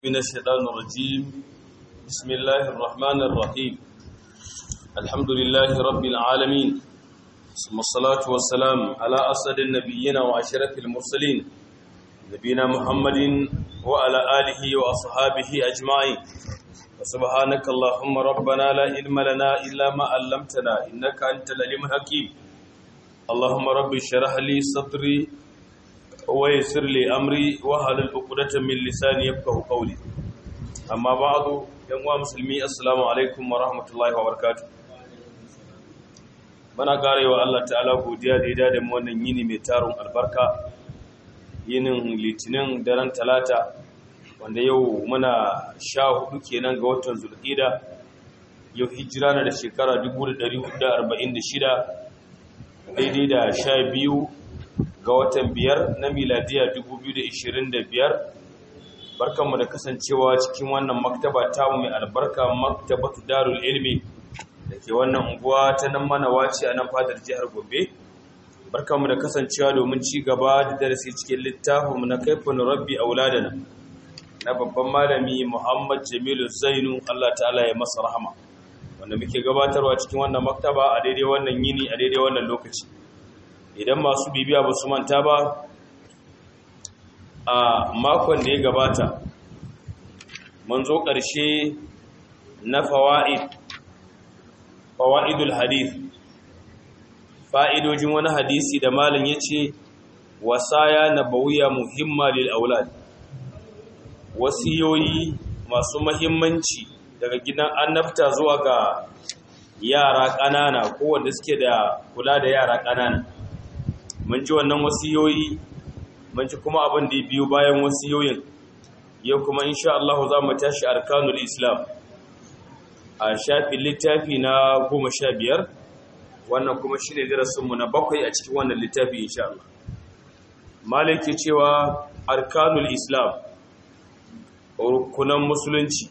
من الشيطان الرجيم بسم الله الرحمن الرحيم الحمد لله رب العالمين ثم الصلاة والسلام على أسد النبيين وعشرة المرسلين نبينا محمد وعلى آله وأصحابه أجمعين وسبحانك اللهم ربنا لا علم لنا إلا ما علمتنا إنك أنت العليم الحكيم اللهم رب اشرح لي صدري ويسر لي أمري وهل العقدة من لساني يفقه قولي أما بعد يا مسلمي السلام عليكم ورحمة الله وبركاته muna karewa Allah ta'ala godiya da ya da mu wannan yini mai tarun albarka yinin litinin daren talata wanda yau muna sha hudu kenan ga watan zulqida yau hijira na da shekara 1446 daidai da sha biyu ga watan biyar na miladiya 2025 barkanmu da kasancewa cikin wannan maktaba tamu mai albarka maktabatu darul ilmi da ke wannan unguwa ta nan mana wace a nan fadar jihar Gombe. Barkanmu da kasancewa domin ci gaba da darasi cikin littafinmu na kaifin rabbi auladana na babban malami Muhammad Jamilu Zainu Allah ta'ala ya masa rahama. Wanda muke gabatarwa cikin wannan maktaba a daidai wannan yini a daidai wannan lokaci. Idan masu bibiya ba su manta ba a makon da ya gabata mun zo ƙarshe na fawa'id fawa'idul hadith fa'idojin wani hadisi da malin ya ce wasaya na bauya muhimma lil aulad wasiyoyi masu mahimmanci daga gidan annabta zuwa ga yara ƙanana ko wanda suke da kula da yara ƙanana mun ji wannan wasiyoyi mun ji kuma abin da ya biyo bayan wasiyoyin yau kuma insha Allah za mu tashi arkanul islam a shafin littafi na goma sha biyar wannan kuma shi ne darasinmu na bakwai a cikin wannan littafi insha Allah malaki cewa arkanul islam rukunan musulunci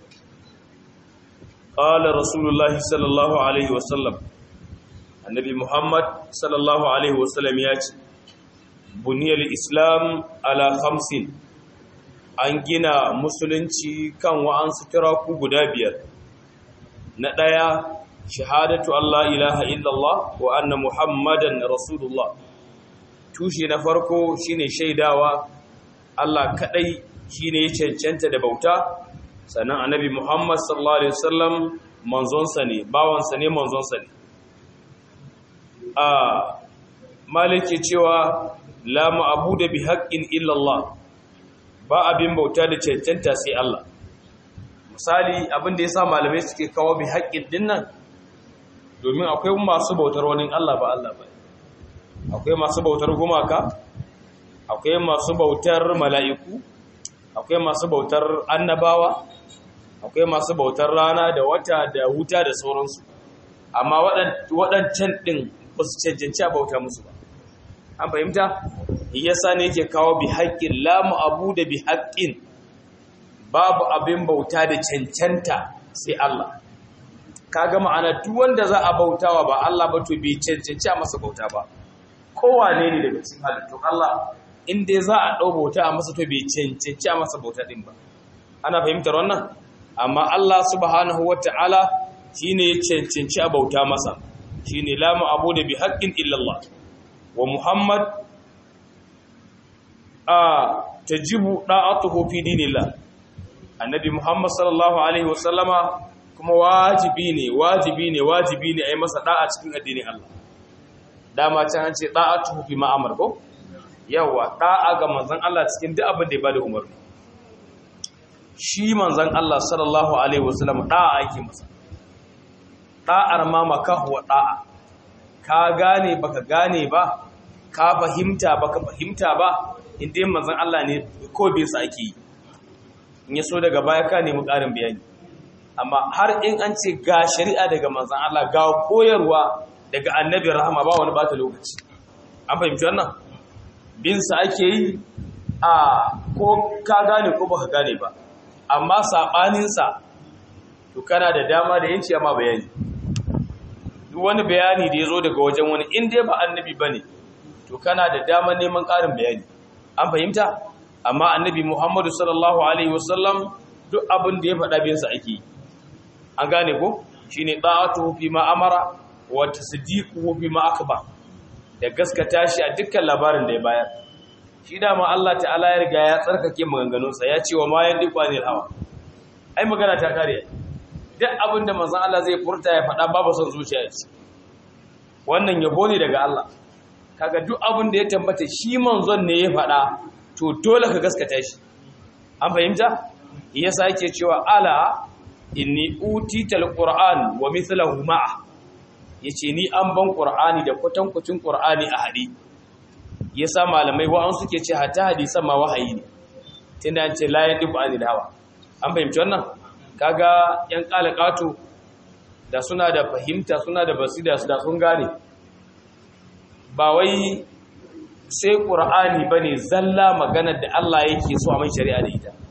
ƙala rasulullah sallallahu alaihi wasallam annabi muhammad sallallahu alaihi wasallam ya ce buniyar islam ala hamsin an gina musulunci kan wa'ansu turaku guda biyar na ɗaya shahadatu Allah ilaha illallah wa anna muhammadan rasulullah tushe na farko shine shaidawa Allah kadai shine ya cancanta da bauta sannan annabi muhammad sallallahu alaihi wasallam manzonsa ne bawansa ne manzonsa ne a malike cewa la ma'budu bi haqqin illallah ba abin bauta da cancanta sai Allah misali abin da ya sa malamai suke kawo bi haƙƙin dinnan domin akwai masu bautar wani Allah ba Allah ba akwai masu bautar gumaka akwai masu bautar mala'iku akwai masu bautar annabawa akwai masu bautar rana da wata da wuta da sauransu amma waɗancan ɗin ba su cancanci a bauta musu ba an fahimta yasa ne yake kawo bi haƙƙin lamu abu da bi haƙƙin babu abin bauta da cancanta sai Allah kaga ma'ana duk wanda za a bautawa ba Allah ba to bai cancanci a masa bauta ba kowane ne daga cikin halittun Allah in dai za a ɗau bauta a masa to bai cancanci a masa bauta ɗin ba ana fahimtar wannan amma Allah subhanahu wata'ala shine ya cancanci a bauta masa shine la ma'budu bi haqqin illa Allah wa Muhammad a tajibu da'atuhu fi dinillah annabi Muhammad sallallahu alaihi wasallama kuma wajibi ne wajibi ne wajibi ne a yi masa da'a cikin addinin Allah dama can an ce da'atu fi ma'amar ko yawa da'a ga manzon Allah cikin duk abin da ya bada umarni shi manzon Allah sallallahu alaihi wasallama da'a ake masa da'ar ma makahu wa da'a ka gane baka gane ba ka fahimta baka fahimta ba indai manzon Allah ne ko bai sa ake yi in ya so daga baya ka nemi ƙarin bayani amma har in an ce ga shari'a daga manzan Allah ga koyarwa daga annabi rahama ba wani bata lokaci an fahimci wannan binsa ake yi a ko ka gane ko baka gane ba amma saɓaninsa to kana da dama da yanci amma bayani duk wani bayani da ya zo daga wajen wani in dai ba annabi ba ne to kana da dama neman ƙarin bayani an fahimta amma annabi Muhammadu sallallahu alaihi wasallam duk abin da ya faɗa bin sa ake an gane ko shine ta'atuhu fi ma amara wa tasdiquhu fi ma akbar da gaskata shi a dukkan labarin da ya bayar shi dama Allah ta'ala ya riga ya tsarkake maganganunsa ya ce wa ma yandiqu anil hawa ai magana ta kare duk abin da manzon Allah zai furta ya faɗa babu son zuciya ce wannan yabo ne daga Allah kaga duk abin da ya tambata shi manzon ne ya faɗa to dole ka gaskata shi an fahimta yasa yake cewa ala inni utital qur'an wa mithluhu ma'a yace ni an ban qur'ani da kwatankwacin qur'ani a hadi yasa malamai wa'an suke ce hatta hadisan ma wahayi ne tunda an ce la yadiku anil hawa an fahimci wannan kaga yan kalakatu da suna da fahimta suna da basira da sun gane ba wai sai qur'ani bane zalla maganar da Allah yake so a mai shari'a da ita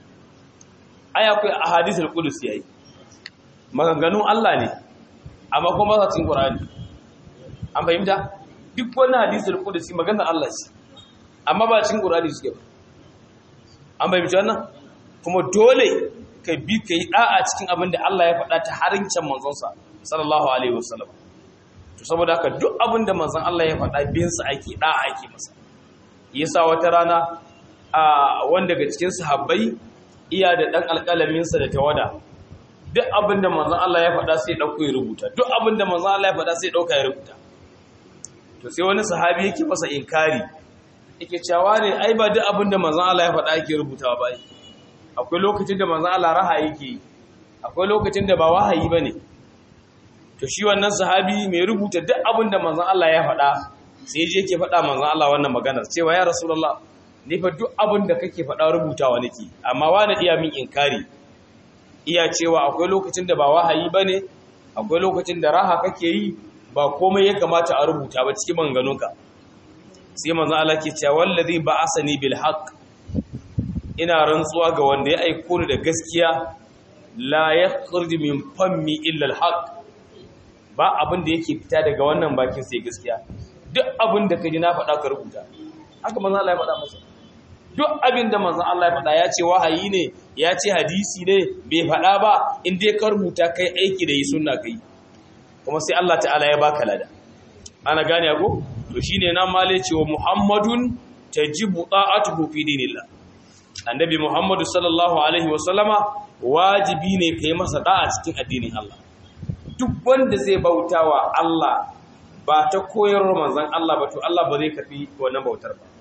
ai akwai ahadithul qudus yayi maganganun Allah ne amma kuma ba cikin qur'ani an fahimta duk wani hadisul qudus maganar Allah ce amma ba cikin qur'ani suke ba an fahimci wannan kuma dole ka bi ka yi da'a cikin abin da Allah ya faɗa ta harincin manzonsa sallallahu alaihi wasallam to saboda haka duk abin da manzon Allah ya faɗa bin sa ake da'a ake masa yasa wata rana a wanda daga cikin sahabbai iya da dan alƙalamin sa da tawada duk abin da manzon Allah ya faɗa sai dauko ya rubuta duk abin da manzon Allah ya faɗa sai dauka ya rubuta to sai wani sahabi yake masa inkari yake cewa ne ai ba duk abin da manzon Allah ya faɗa yake rubutawa ba akwai lokacin da manzon Allah raha yake akwai lokacin da ba wahayi bane to shi wannan sahabi mai rubuta duk abin da manzon Allah ya faɗa sai je yake faɗa manzon Allah wannan maganar cewa ya rasulullah ni fa duk abin da kake faɗa rubutawa nake amma wani iya min inkari iya cewa akwai lokacin da ba wahayi bane akwai lokacin da raha kake yi ba komai ya kamata a rubuta ba cikin manganunka sai manzon Allah ke cewa wallazi ba'asani bil haqq ina rantsuwa ga wanda ya aiko ni da gaskiya la yakhruju min fammi illa al haqq ba abin da yake fita daga wannan bakin sai gaskiya duk abin da kaji na faɗa ka rubuta haka manzon Allah ya faɗa masa duk abin da manzon Allah ya faɗa ya ce wahayi ne ya ce hadisi ne bai faɗa ba in dai ka rubuta kai aiki da yi sunna kai kuma sai Allah ta'ala ya baka lada ana gane ko to shine nan male cewa Muhammadun tajibu ta'atuhu fi dinillah annabi Muhammadu sallallahu alaihi wa sallama wajibi ne kai masa da'a cikin addinin Allah duk wanda zai bautawa Allah ba ta koyarwar manzon Allah ba to Allah ba zai karbi wannan bautar ba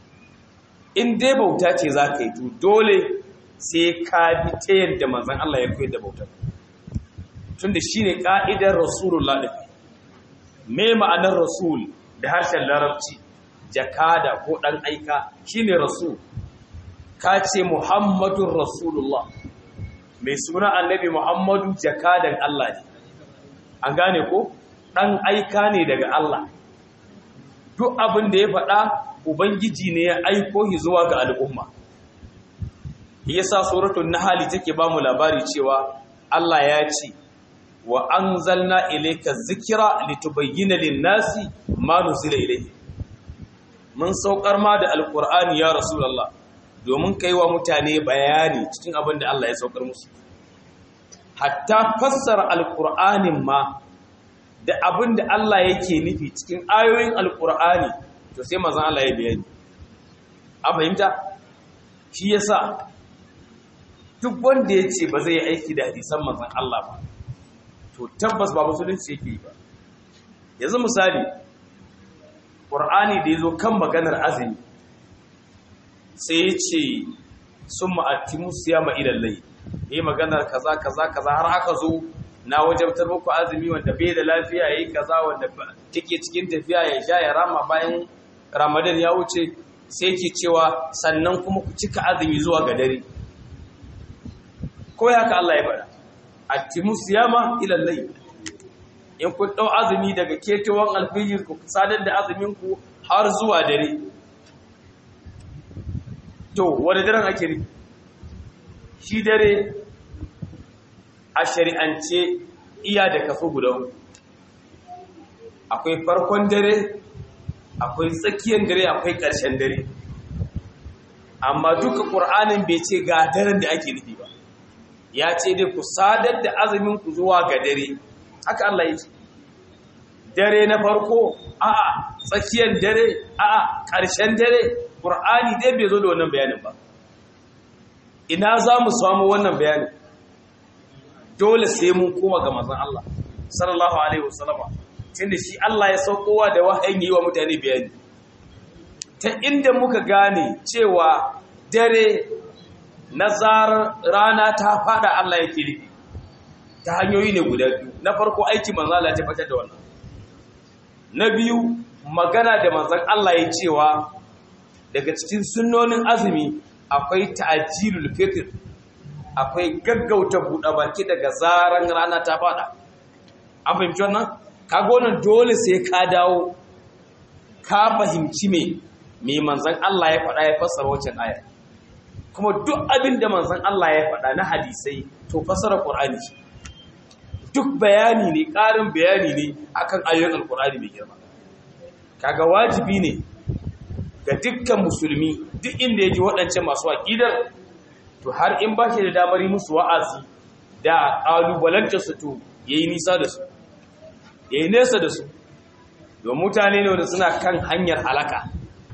in dai bauta ce za ka yi to dole sai ka bi ta yadda manzon Allah ya koyar da bautar tunda shine ka'idar rasulullah din me ma'anar rasul da harshen larabci jakada ko dan aika shine rasul ka ce muhammadun rasulullah mai suna annabi muhammadu jakadan Allah ne an gane ko dan aika ne daga Allah duk abin da ya faɗa ubangiji ne ya aiko shi zuwa ga al'umma yasa suratul nahl take ba mu labari cewa Allah ya ce wa anzalna ilayka dhikra litubayyana lin-nasi ma nuzila ilayhi mun saukar ma da alqur'ani ya rasulullah domin kai wa mutane bayani cikin abin da Allah ya saukar musu hatta fassara alqur'anin ma da abin da Allah yake nufi cikin ayoyin alqur'ani to sai manzon Allah ya bayani an fahimta shi yasa duk wanda ya ce ba zai yi aiki da hadisan manzon Allah ba to tabbas ba musulunci yake yi ba yanzu misali ƙur'ani da ya zo kan maganar azumi sai ya ce sun ma'attimu siyama ilallai yi maganar kaza kaza kaza har aka zo na wajabtar muku azumi wanda bai da lafiya ya yi kaza wanda take cikin tafiya ya sha ya rama bayan ramadan ya wuce sai ke cewa sannan kuma ku cika azumi zuwa ga dare ko haka Allah ya faɗa attimu siyama ila layl in kun dau azumi daga ketewan alfijir ku sadar da azumin ku har zuwa dare to wani daren ake ri shi dare a shari'ance iya da kaso guda akwai farkon dare akwai tsakiyar dare akwai ƙarshen dare amma duka ƙur'anin bai ce ga daren da ake nufi ba ya ce dai ku sadar da azumin ku zuwa ga dare haka Allah ya ce dare na farko a'a tsakiyar dare a'a ƙarshen dare ƙur'ani dai bai zo da wannan bayanin ba ina za mu samu wannan bayanin dole sai mun koma ga manzon Allah sallallahu alaihi wasallama tunda shi Allah ya saukowa da wahayin yi wa mutane bayani ta inda muka gane cewa dare na zarar rana ta fada Allah yake nufi ta hanyoyi ne guda biyu na farko aiki manzon Allah ya tabbatar da wannan na biyu magana da manzon Allah ya cewa daga cikin sunnonin azumi akwai ta'jilul fitr akwai gaggauta buɗe baki daga zaran rana ta fada an fahimci wannan kaga wannan dole sai ka dawo ka fahimci me me manzon Allah ya faɗa ya fassara wancan aya kuma duk abin da manzon Allah ya faɗa na hadisai to fassara Qur'ani duk bayani ne ƙarin bayani ne akan ayoyin Al-Qur'ani mai girma kaga wajibi ne ga dukkan musulmi duk inda ya ji waɗancan masu aƙidar to har in ba shi da damar yi musu wa'azi da ƙalubalanta su to ya yi nisa da su ya yi nesa da su don mutane ne wanda suna kan hanyar halaka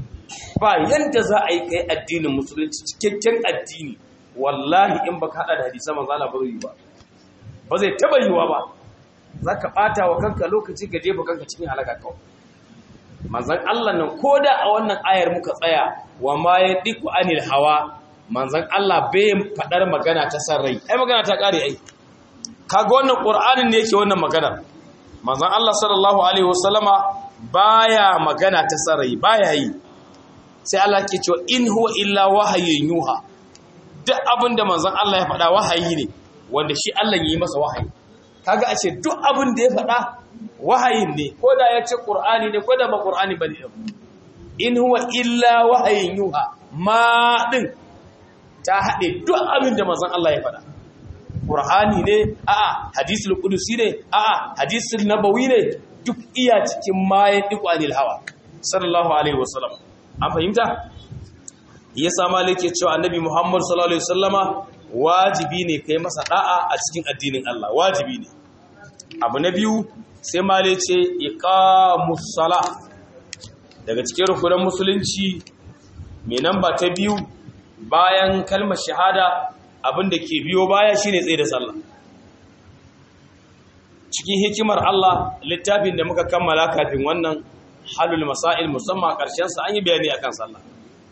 ba yadda za a yi kai addinin musulunci cikakken addini wallahi in ba haɗa da hadisan manzala ba zai yi ba ba zai taɓa yiwa ba za ka ɓata wa kanka lokaci ga jefa kanka cikin halaka kawai manzan Allah nan ko da a wannan ayar muka tsaya wa ma ya diku anil hawa manzan Allah bai faɗar magana ta san rai ai magana ta ƙare ai kaga wannan ƙur'anin ne yake wannan magana manzan Allah sallallahu alaihi wasallama baya magana ta san rai baya yi sai Allah ke cewa in huwa illa wahayin yuha duk abin da manzan Allah ya faɗa wahayi ne wanda shi Allah ya yi masa wahayi kaga a ce duk abin da ya faɗa wahayin ne ko da ya ce ƙur'ani ne ko da ba ƙur'ani ba ne in huwa illa wahayin yuha ma ɗin ta haɗe duk abin da mazan Allah ya faɗa ƙur'ani ne a'a hadisul qudusi ne a'a hadisul nabawi ne duk iya cikin mayan diqanil hawa sallallahu alaihi wasallam an fahimta ya sama lake cewa annabi Muhammad sallallahu alaihi wasallama wajibi ne kai masa da'a a cikin addinin Allah wajibi ne abu na biyu sai male ce iqamus sala daga cikin rukunan musulunci mai namba ta biyu bayan kalmar shahada abinda ke biyo baya shine tsaye da sallah cikin hikimar Allah littafin da muka kammala kafin wannan halul masail musamman karshen sa an yi bayani akan sallah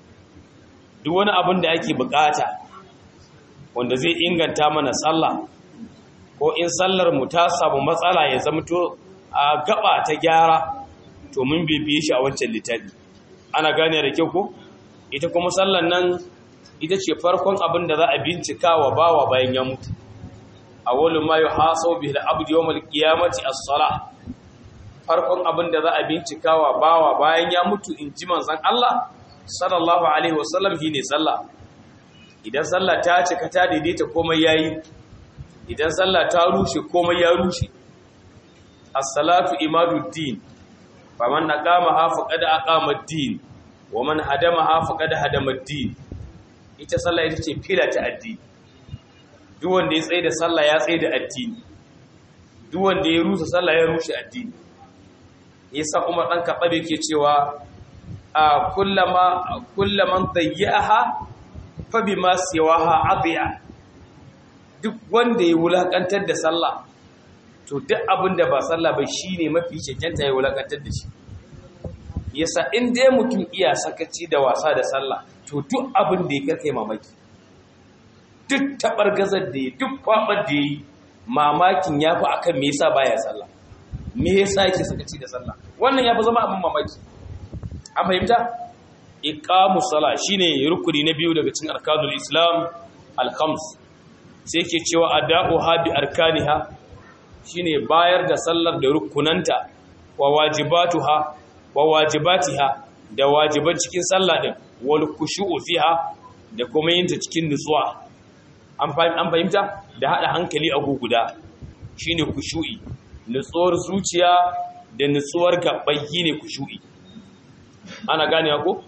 duk wani abin da ake bukata wanda zai inganta mana sallah ko in sallar mu ta samu matsala ya zamto a gaba ta gyara to mun bibiye shi a wancan littafi ana gane da kyau ko ita kuma sallar nan ita ce farkon abin da za a bincika wa bawa bayan ya mutu awwalu ma yuhasabu bihi al-abdu yawm al-qiyamati as-salah farkon abin da za a bincika wa bawa bayan ya mutu in ji manzon Allah sallallahu alaihi wasallam shine sallah idan sallah ta cika ta daidaita komai yayi idan sallah ta rushe komai ya rushe as-salatu imaduddin faman aqamaha faqad aqama ad-din wa man hadamaha faqad hadama ad-din ita sallah ita ce fila ta addini duk wanda ya tsaye da sallah ya tsaye da addini duk wanda ya rusa sallah ya rushe addini yasa Umar dan Khattab yake cewa a kullama kullaman dayyaha fa bima siwaha adiya duk wanda ya wulakantar da sallah to duk abin da ba sallah ba shine mafi cancanta ya wulakantar da shi yasa in dai mutum iya sakaci da wasa da sallah to duk abin da ya karkai mamaki duk tabar gazar da ya duk kwabar da ya yi mamakin ya fi akan me yasa baya sallah me yasa yake sakaci da sallah wannan ya fi zama abin mamaki an fahimta iqamu sala shine rukuni na biyu daga cikin arkanul islam al-khams sai ke cewa ada'uha bi arkaniha shine bayar da sallar da rukunanta wa wajibatuha wa wajibatiha da wajiban cikin sallah din wal khushu'u fiha da kuma yin ta cikin nutsuwa an fahimta da hada hankali a guguda shine khushu'i nutsuwar zuciya da nutsuwar gabbai ne khushu'i ana gane ko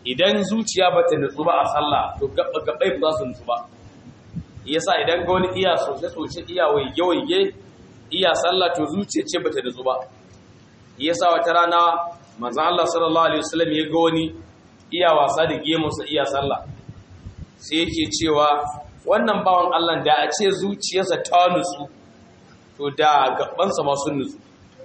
idan zuciya ba ta nutsu ba a sallah to gabai ba za su nutsu ba yasa idan ga wani iya sosai sosai iya waige waige iya sallah to zuciya ce ba ta nutsu ba yasa wata rana manzon Allah sallallahu alaihi wasallam ya ga wani iya wasa da gemunsa iya sallah sai yake cewa wannan bawan Allah da a ce zuciyarsa ta nutsu to da gabansa ma sun nutsu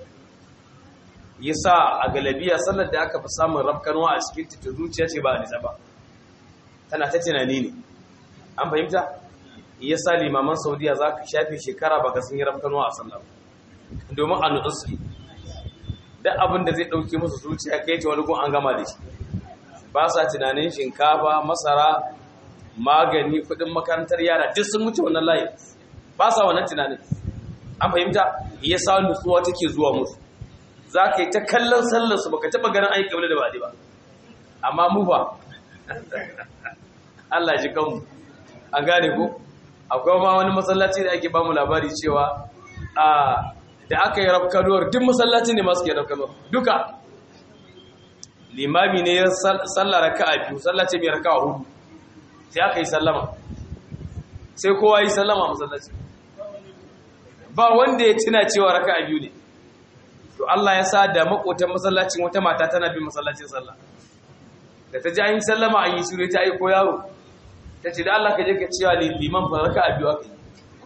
yasa a galabiya sallar da aka fi samun rafkanwa a cikin ta zuciya ce ba a nisa ba tana ta tunani ne an fahimta yasa limaman saudiya za ka shafe shekara ba ka sun yi rafkanwa a sallar domin a nutsu su duk abin da zai ɗauke musu zuciya kai ta wani gun an gama da shi ba sa tunanin shinkafa masara magani kudin makarantar yara duk sun wuce wannan layi ba sa wannan tunanin an fahimta ya sa nutsuwa take zuwa musu za ka yi ta kallon sallarsu baka taɓa ganin aiki wani da ba ba amma mu ba Allah ji kanmu an gane ko akwai ma wani masallaci da ake ba mu labari cewa a da aka yi rafkanuwar duk masallaci ne masu ke rafkanuwar duka limami ne ya sallara ka a biyu sallace mai raka a hudu sai aka yi sallama sai kowa yi sallama masallaci ba wanda ya tuna cewa raka a biyu ne to Allah ya sa da makotan masallacin wata mata tana bin masallacin sallah da ta ji an yi sallama an yi shiru ta aiko yaro ta ce da Allah ka je ka cewa liman fa raka a biyu aka yi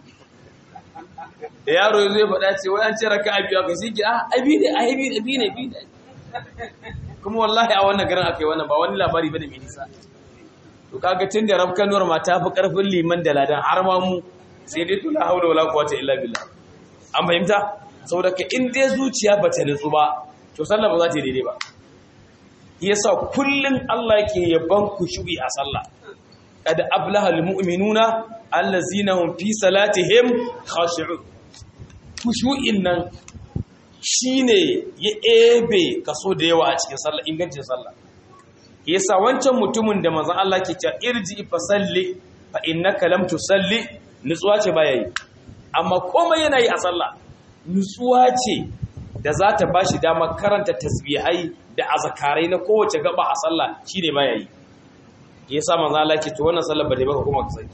da yaro ya zo ya faɗa ce wai an ce raka a biyu aka yi sai ki a abi ne a abi ne abi ne abi ne kuma wallahi a wannan garin aka yi wannan ba wani labari ba da mai nisa to kaga tun da rafkanuwar ma ta fi karfin liman da ladan har ma mu sai dai tula haula wala quwwata illa billah an fahimta saboda ka in dai zuciya ba ta nutsu ba to sallah ba za ta yi daidai ba yasa kullun Allah yake yaban kushu'i a sallah kad ablaha almu'minuna allazina hum fi salatihim khashi'un kushu'in nan shine ya ebe kaso da yawa a cikin sallah ingancin sallah yasa wancan mutumin da manzon Allah ke cewa irji fa salli fa innaka lam tusalli nutsuwa ce baya yi amma komai yana yi a sallah nutsuwa ce da za ta bashi damar karanta tasbihai da azkarai na kowace gaba a sallah shine baya yi yasa manzon Allah ke to wannan sallar ba dai baka kuma ka saki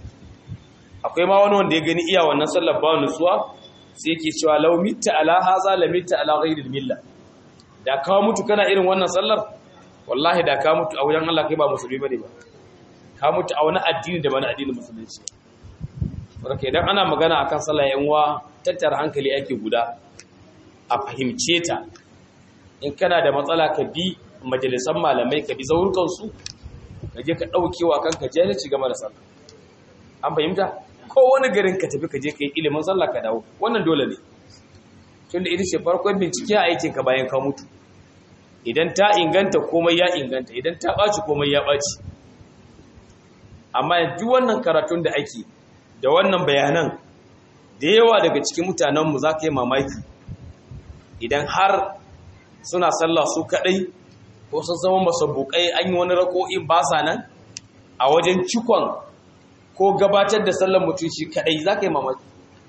akwai ma wani wanda ya gani iya wannan sallar ba nutsuwa sai yake cewa law mitta ala haza la mitta ala ghayril milla da kawo mutu kana irin wannan sallar wallahi da ka mutu a wajen Allah kai ba musulmi bane ba ka mutu a wani addini da wani addinin musulunci saboda idan ana magana akan sallah yan uwa tattara hankali ake guda a fahimce ta in kana da matsala ka bi majalisan malamai ka bi zaurukan su ka je ka daukewa kanka jahilci game da sallah an fahimta ko wani garin ka tafi ka je ka yi ilimin sallah ka dawo wannan dole ne tunda ita ce farkon bincike a aikin ka bayan ka mutu idan ta inganta komai ya inganta idan ta ɓaci komai ya ɓaci amma yanzu wannan karatun da ake da wannan bayanan da yawa daga cikin mutanenmu za ka yi mamaki idan har suna sallah su kaɗai ko sun zama masabukai an yi wani rako'in ba sa nan a wajen cikon ko gabatar da sallar mutum shi kaɗai za ka yi mamaki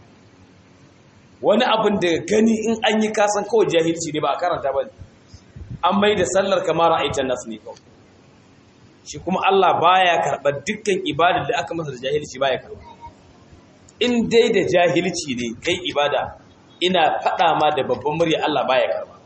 wani abin da gani in an yi kasan kawai jahilci ne ba a karanta ba ne an mai da sallar kamar ra'aitan nasu ne kawai shi kuma Allah baya karɓar dukkan ibada da aka masa da jahilci baya karɓa in dai da jahilci ne kai ibada ina faɗa ma da babban murya Allah baya karɓa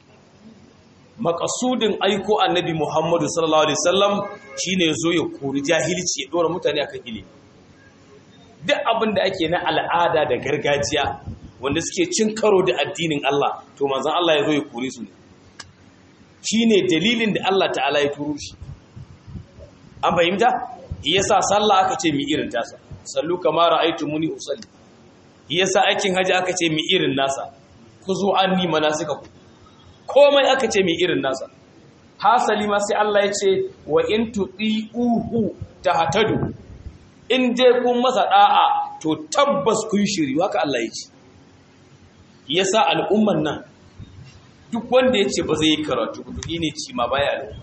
makasudin aiko annabi Muhammadu sallallahu alaihi wasallam shine yazo ya kori jahilci ya dora mutane akan ilimi duk abin da ake na al'ada da gargajiya wanda suke cin karo da addinin Allah to manzon Allah ya zo ya kore su ne shi ne dalilin da Allah ta'ala ya turo shi an fahimta yasa sallah aka ce mi irin tasa sallu kama ra'aytu muni usalli yasa aikin haji aka ce mi irin nasa ku zo anni manasika ku komai aka ce mi irin nasa hasali ma sai Allah ya ce wa in tuti'uhu tahtadu in dai kun masa da'a to tabbas kun shiri haka Allah ya ce yasa al'umman nan duk wanda ya ce ba zai yi karatu duk ne ci ma baya da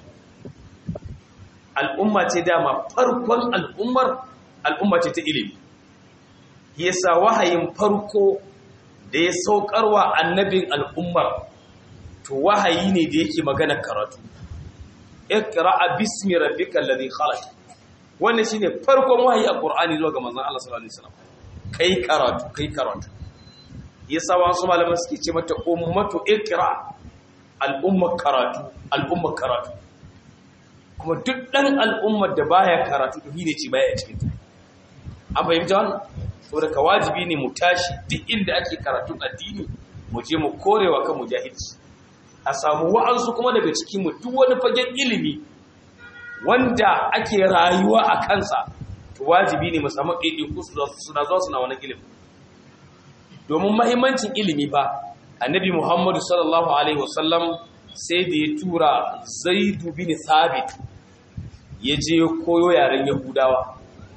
al'umma ce dama farkon al'ummar al'umma ce ta ilimi yasa wahayin farko da ya saukarwa annabin al'ummar to wahayi ne da yake magana karatu iqra bismi rabbikal ladhi khalaq wannan shine farkon wahayi a qur'ani zuwa ga manzon Allah sallallahu alaihi wasallam kai karatu kai karatu yasa wasu malaman suke ce mata ummatu iqra al'umma karatu al'umma karatu kuma duk dan al'ummar da baya karatu to ne ce baya cikin ta an fahimta wannan saboda ka wajibi ne mu tashi duk inda ake karatun addini mu je mu korewa kan mujahidci a samu wa'ansu kuma daga cikin mu duk wani fagen ilimi wanda ake rayuwa a kansa to wajibi ne mu samu ɗaiɗaiku suna zuwa suna wani ilimi domin mahimmancin ilimi ba annabi muhammadu sallallahu alaihi wasallam sai da ya tura zaidu bin thabit ya je koyo yaren yahudawa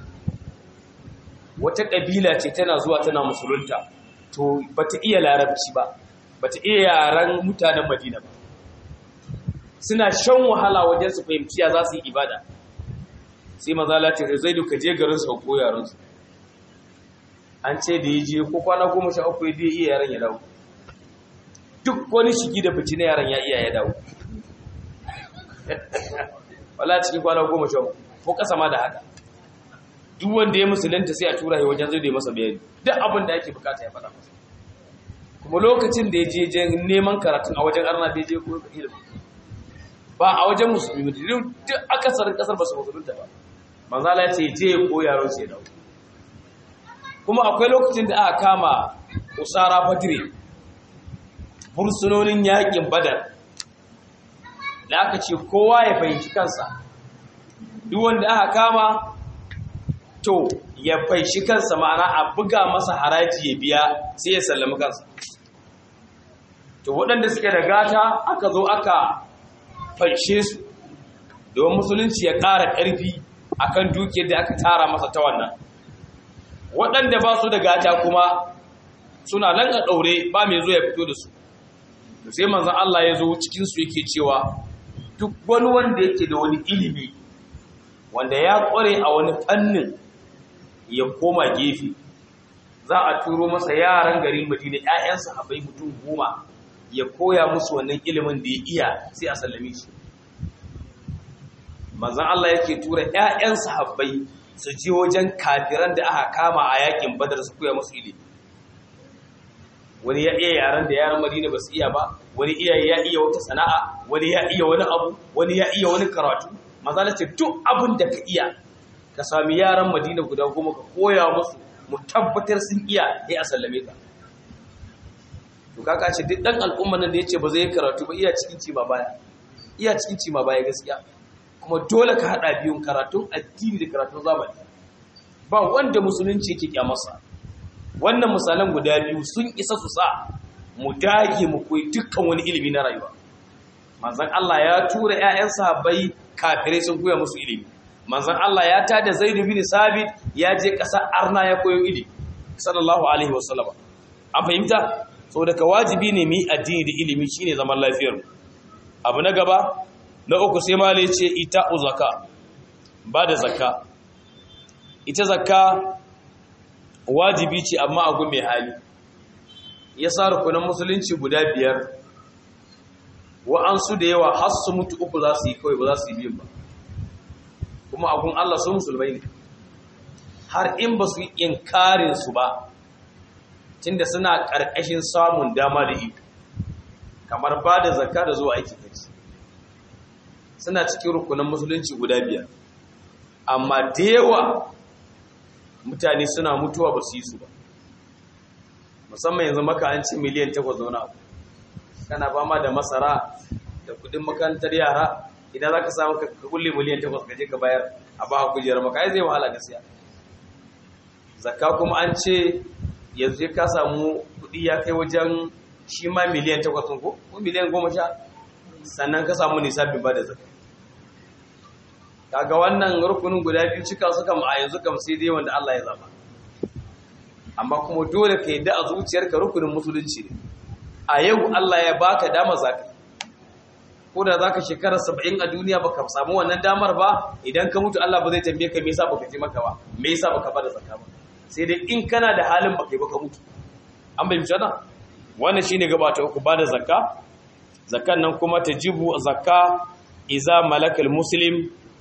wata ƙabila ce tana zuwa tana musulunta to bata iya larabci ba bata iya yaren mutanen madina ba suna shan wahala wajen su fahimci ya za su yi ibada sai mazala ce zai duka je garin su ko yaran su an ce da ya je ko kwana goma sha uku ya iya yaran ya dawo duk wani shigi da fici na yaran ya iya ya dawo wala cikin kwana goma sha uku ko kasa ma da haka duk wanda ya musulunta sai a tura shi wajen zai da masa bayani duk abin da ake bukata ya faɗa masa kuma lokacin da ya je neman karatun a wajen arna da ya je ko ilimi ba a wajen musulmi duk akasarin kasar ba su musulunta ba manzala ce je ya ko yaron sai dawo kuma akwai lokacin da aka kama usara badire bursunonin yakin badar da aka ce kowa ya fahimci kansa duk wanda aka kama to ya faishi kansa ma'ana a buga masa haraji ya biya sai ya sallami kansa to waɗanda suke da gata aka zo aka faishe su domin musulunci ya ƙara ƙarfi akan dukiyar da aka tara masa ta wannan waɗanda ba su da gata kuma suna nan a ɗaure ba mai zo ya fito da su to sai manzan Allah ya zo cikinsu yake cewa duk wani wanda yake da wani ilimi wanda ya ƙware a wani fannin ya koma gefe za a turo masa yaran garin madina 'ya'yan sahabbai mutum goma ya koya musu wannan ilimin da ya iya sai a sallame shi manzan Allah yake tura 'ya'yan sahabbai su je wajen kafiran da aka kama a yakin badar su koya musu ilimi wani ya iya yaran da yaran madina ba su iya ba wani iya ya iya wata sana'a wani ya iya wani abu wani ya iya wani karatu manzan ce duk abin da ka iya ka sami yaran madina guda goma ka koya musu mu tabbatar sun iya ya a sallame ka to kaka ce duk dan al'umma nan da yace ba zai karatu ba iya cikin ci ma baya iya cikin ci ma baya gaskiya kuma dole ka hada biyun karatun addini da karatun zamani ba wanda musulunci yake kyamarsa wannan misalan guda biyu sun isa su sa mu dage mu koyi dukkan wani ilimi na rayuwa manzon Allah ya tura ƴaƴan sahabbai kafirai sun koya musu ilimi manzon Allah ya tada Zaid bin Sabit ya je ƙasar Arna ya koyo ilimi sallallahu alaihi wasallam an fahimta saboda ka wajibi ne mu yi addini da ilimi shine zaman lafiyar abu na gaba na uku sai malai ce ita uzaka ba da zakka ita zakka wajibi ce amma a mai hali ya sa rukunan musulunci guda biyar wa'ansu da yawa har su mutu uku za su yi kawai ba za su yi biyun ba kuma agun Allah su musulmai ne har in ba su yi inkarin su ba tunda suna ƙarƙashin samun dama da iko kamar ba da zakka da zuwa aiki kaci suna cikin rukunan musulunci guda biyar amma da yawa mutane suna mutuwa ba su yi su ba musamman yanzu maka an ci miliyan takwas zaune abu kana ba ma da masara da kudin makarantar yara idan za ka samu ka kulle miliyan takwas ka je ka bayar a ba kujerar maka ai zai wahala gaskiya zakka kuma an ce yanzu ka samu kudi ya kai wajen shi ma miliyan takwas ko ko miliyan goma sha sannan ka samu nisabin ba da zakka kaga wannan rukunin guda biyu cika su kam a yanzu kam sai dai wanda Allah ya zaba amma kuma dole ka yadda a zuciyarka rukunin musulunci ne a yau Allah ya baka dama zaka ko da zaka shekara 70 a duniya baka samu wannan damar ba idan ka mutu Allah ba zai tambaye ka me yasa baka je maka ba me yasa baka bada zakka ba sai dai in kana da halin baka yi baka mutu an bai mutu wannan shine gaba ta uku bada zakka zakkan nan kuma tajibu zakka iza malakal muslim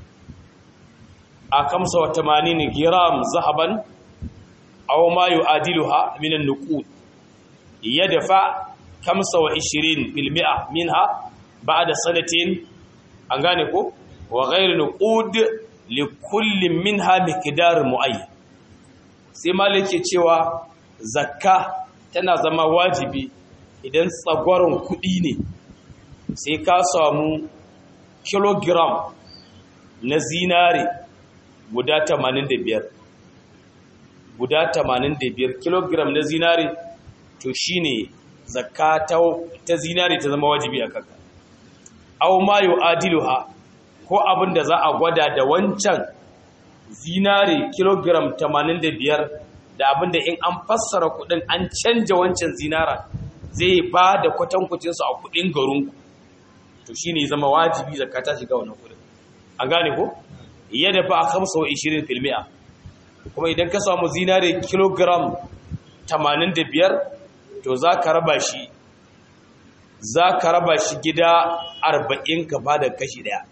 a kamsa wa tamanin giram zahaban aw ma yu'adiluha min an-nuqud yadfa kamsa wa 20 fil mi'a minha ba'da sanatin an gane ko wa ghayr nuqud li kulli minha miqdar muayyan sai malike cewa zakka tana zama wajibi idan tsagwaron kudi ne sai ka samu kilogram na zinare guda 85 guda 85 kilogram na zinare to shine zakka ta zinare ta zama wajibi a kanka aw ma yu'adiluha ko abin da za a gwada da wancan zinare kilogram 85 da abin da in an fassara kudin an canja wancan zinara zai ba da kwatankwacinsu a kudin garinku to shi ne zama wajibi zakka ta shiga wannan kudin an gane ko yadda fa a kamsa wa 20 filmiya kuma idan ka samu zinare kilogram 85 to za ka raba shi za ka raba shi gida 40 ka ba da kashi daya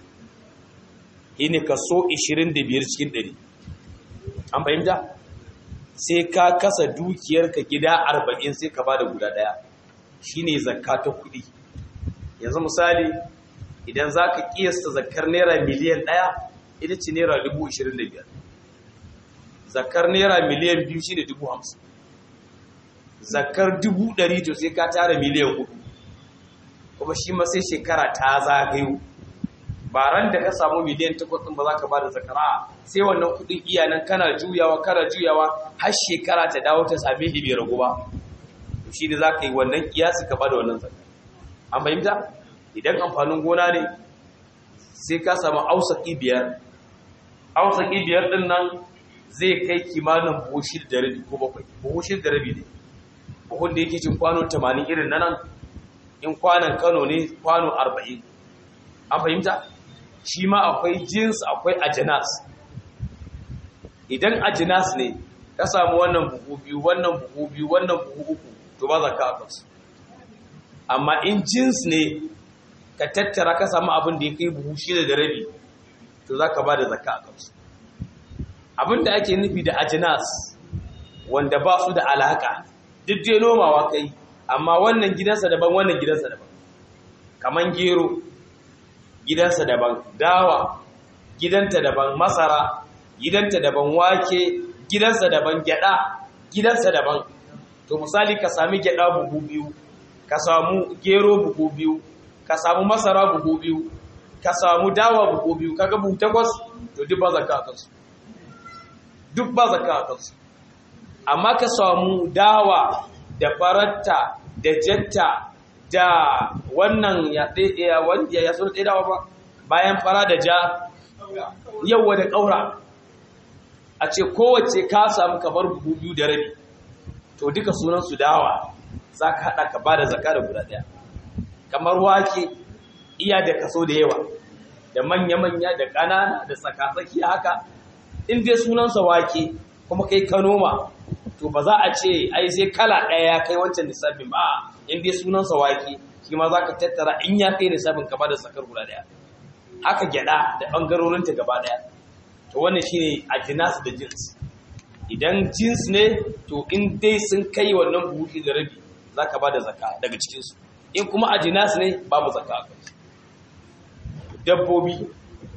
ne kaso 25 cikin 100 an fahimta sai ka kasa dukiyarka gida 40 sai ka ba da guda daya shine zakka ta kudi yanzu misali idan za ka kiyasta zakar naira miliyan ɗaya ita ce naira dubu ishirin da biyar zakar naira miliyan biyu shi ne dubu hamsin zakar dubu ɗari to sai ka tara miliyan hudu kuma shi ma sai shekara ta zagayo ba ran da ka samu miliyan takwas ɗin ba za ka ba da zakara sai wannan kuɗin iyanan kana juyawa kana juyawa har shekara ta dawo ta same shi bai ragu ba shi ne za ka yi wannan kiyasi ka ba da wannan zakar an fahimta idan amfanin gona ne sai ka samu ausaki biyar ausaki biyar din nan zai kai kimanin buhu shida da rabi ko bakwai buhu shida da rabi ne buhun da yake cin kwano 80 irin na nan in kwanan kano ne kwano 40 an fahimta shi ma akwai jins akwai ajinas idan ajinas ne ka samu wannan buhu biyu wannan buhu biyu wannan buhu uku to ba za ka kansu amma in jins ne ka tattara ka samu abin da ya kai buhu shida da rabi to za ka ba da zaka a kansu abin da ake nufi da ajinas wanda ba su da alaka duk dai nomawa kai amma wannan gidansa daban wannan gidansa daban kaman gero gidansa daban dawa gidanta daban masara gidanta daban wake gidansa daban gyada gidansa daban to misali ka sami gyada buhu biyu ka samu gero buhu biyu ka samu masara buhu biyu ka samu dawa buhu biyu kaga buhu takwas to duk ba zakka a kansu duk ba zakka a kansu amma ka samu dawa da faratta da jatta da wannan ya ɗaya wanda ya sun ɗaya dawa ba bayan fara da ja yawa da ƙaura a ce kowace ka samu kamar buhu biyu da rabi to duka sunan su dawa za ka haɗa ka ba da zaka da guda ɗaya kamar wake iya da kaso da yawa da manya-manya da ƙanana da tsakatsaki haka in dai sunansa wake kuma kai ka noma to ba za a ce ai sai kala ɗaya ya kai wancan lissafin ba in dai sunansa wake shi ma za ka tattara in ya kai lissafin ka ba da sakar guda ɗaya haka gyaɗa da ɓangarorinta gaba ɗaya to wannan shine a jinas da jins idan jins ne to in dai sun kai wannan buhu da rabi za ka ba da zaka daga cikinsu in kuma a jinas ne babu zaka a kansu dabbobi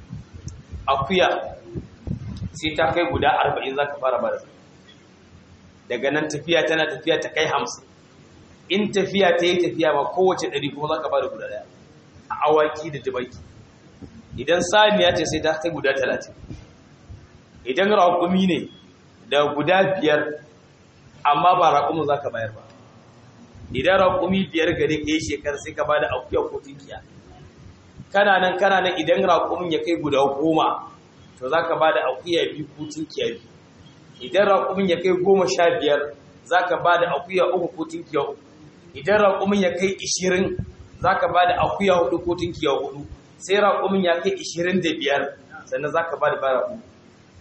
akuya sai ta kai guda arba'in za ka fara ba da zaka daga nan tafiya tana tafiya ta kai hamsin in tafiya ta yi tafiya ma kowace ɗari kuma za ka ba da guda ɗaya a awaki da jibaki idan saniya ce sai ta kai guda talatin idan raƙumi ne da guda biyar amma ba raƙumin za ka bayar ba idan raƙumi biyar gare ka yi shekar sai ka ba da akuya ko tunkiya kana nan kana nan idan raƙumin ya kai guda goma to za ka ba da akuya biyu ko tunkiya biyu idan raƙumin ya kai goma sha biyar za ka ba da akuya uku ko tunkiya uku idan raƙumin ya kai ishirin za ka ba da akuya hudu ko tunkiya hudu sai raƙumin ya kai ishirin da biyar sannan za ka ba da bara uku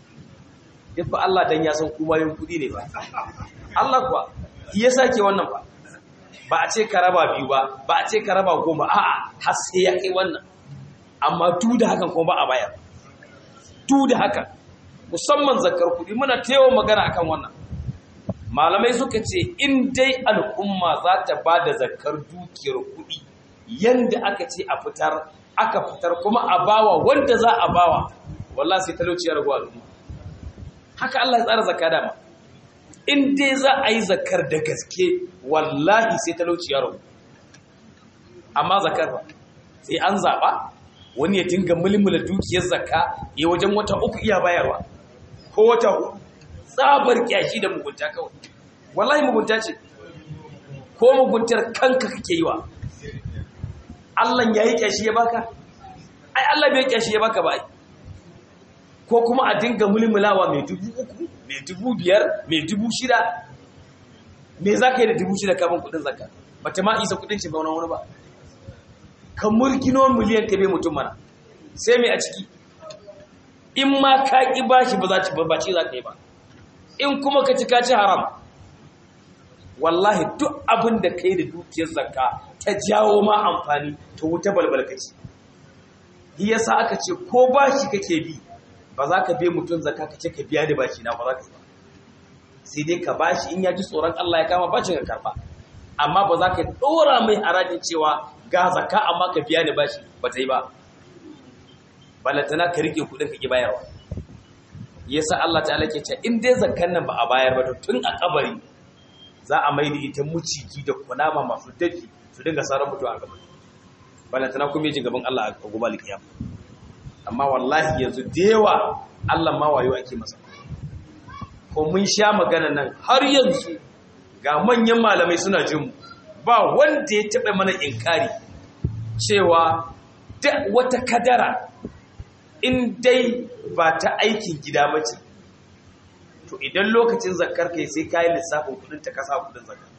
duk ba Allah dan ya san kuma yin kuɗi ne ba Allah kuwa ya sake wannan ba ba a ce ka raba biyu ba ba a ce ka raba goma a'a har sai ya kai wannan amma duk da hakan kuma ba a bayar duk da hakan musamman zakar kuɗi muna tewa magana akan wannan malamai suka ce in dai al'umma za ta ba da zakar dukiyar kuɗi yanda aka ce a fitar aka fitar kuma a bawa wanda za a bawa wallahi sai talauci ya ragu al'umma haka Allah ya tsara zakka dama in dai za a yi zakar da gaske wallahi sai talauci ya ragu amma zakar ba sai an zaɓa wani ya dinga mulmula dukiyar zakka ya wajen wata uku iya bayarwa ko wata hudu tsabar kyashi da mugunta kawai wallahi mugunta ce ko muguntar kanka kake yi wa Allah ya yi kyashi ya baka ai Allah bai kyashi ya baka ba ai ko kuma a dinga mulmulawa mai dubu uku mai dubu biyar mai dubu shida me za ka yi da dubu shida kamun kudin zakka ba ta ma isa kudin ce ba wani wani ba ka murgino miliyan ka bai mutum mana sai mai a ciki in ma ka ƙi bashi ba za ci ba ce za ka yi ba in kuma ka ci ka ci haram wallahi duk abin da kai da dukiyar zakka ta jawo ma amfani ta wuta balbal kaci shi yasa aka ce ko bashi kake bi ba za ka bai mutum zakka ka ce ka biya da bashi na ba za ka yi ba sai dai ka bashi in ya ji tsoron Allah ya kama bashin ka karba amma ba za ka dora mai harajin cewa ga zakka amma ka biya da bashi ba ta yi ba balantana ka rike kudin ka ki bayarwa yasa Allah ta'ala ke ce in dai zakkan nan ba a bayar ba to tun a kabari za a mai da ita muciki da kunama masu dafi su dinga sarar mutuwa a gaban balantana kuma yaji gaban Allah a gobe alkiyam amma wallahi yanzu da yawa Allah ma wayo ake masa ko mun sha magana nan har yanzu ga manyan malamai suna jin mu ba wanda ya taɓa mana inkari cewa wata kadara in dai ba ta aikin gida ba ce to idan lokacin zakar kai sai ka yi lissafin kudin ta kasa kudin zakar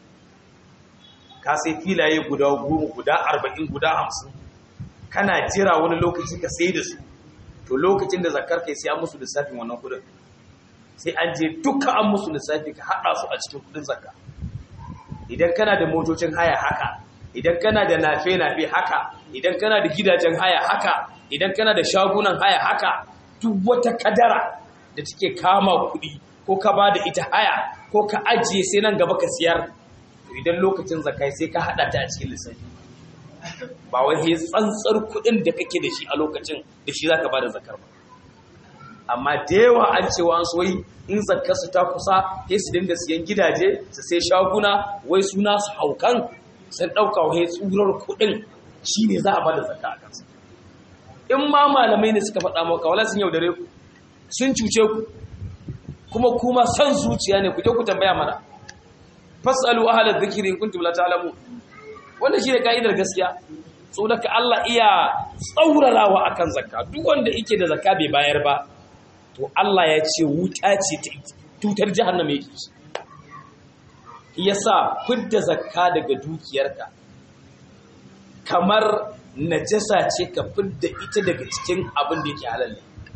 ka sai filaye guda goma guda arba'in guda hamsin kana jira wani lokaci ka sai da su to lokacin da zakar kai sai an musu lissafin wannan kudin sai an je duka an musu lissafi ka haɗa su a cikin kudin zakka idan kana da motocin haya haka idan kana da nafe-nafe haka idan kana da gidajen haya haka idan kana da shagunan haya haka duk wata kadara da take kama kuɗi ko ka ba da ita haya ko ka ajiye sai nan gaba ka siyar to idan lokacin zakai sai ka haɗa ta a cikin lissafi ba wai sai tsantsar kuɗin da kake da shi a lokacin da shi zaka ba da zakar ba amma da yawa an cewa an soyi in zakar su ta kusa sai su dinga siyan gidaje su sai shaguna wai suna su haukan sun ɗauka wai tsurar kuɗin shi ne za a ba da zakka a kansa in ma malamai ne suka faɗa maka wala sun yaudare ku sun cuce ku kuma kuma san zuciya ne ku je ku tambaya mana fasalu ahla dhikri in kuntum la ta'lamun wannan shine kaidar gaskiya so daga Allah iya tsaurarawa akan zakka duk wanda yake da zakka bai bayar ba to Allah ya ce wuta ce ta tutar jahannama yake yasa fidda zakka daga dukiyarka kamar najasa ce ka fidda ita daga cikin abin da yake halal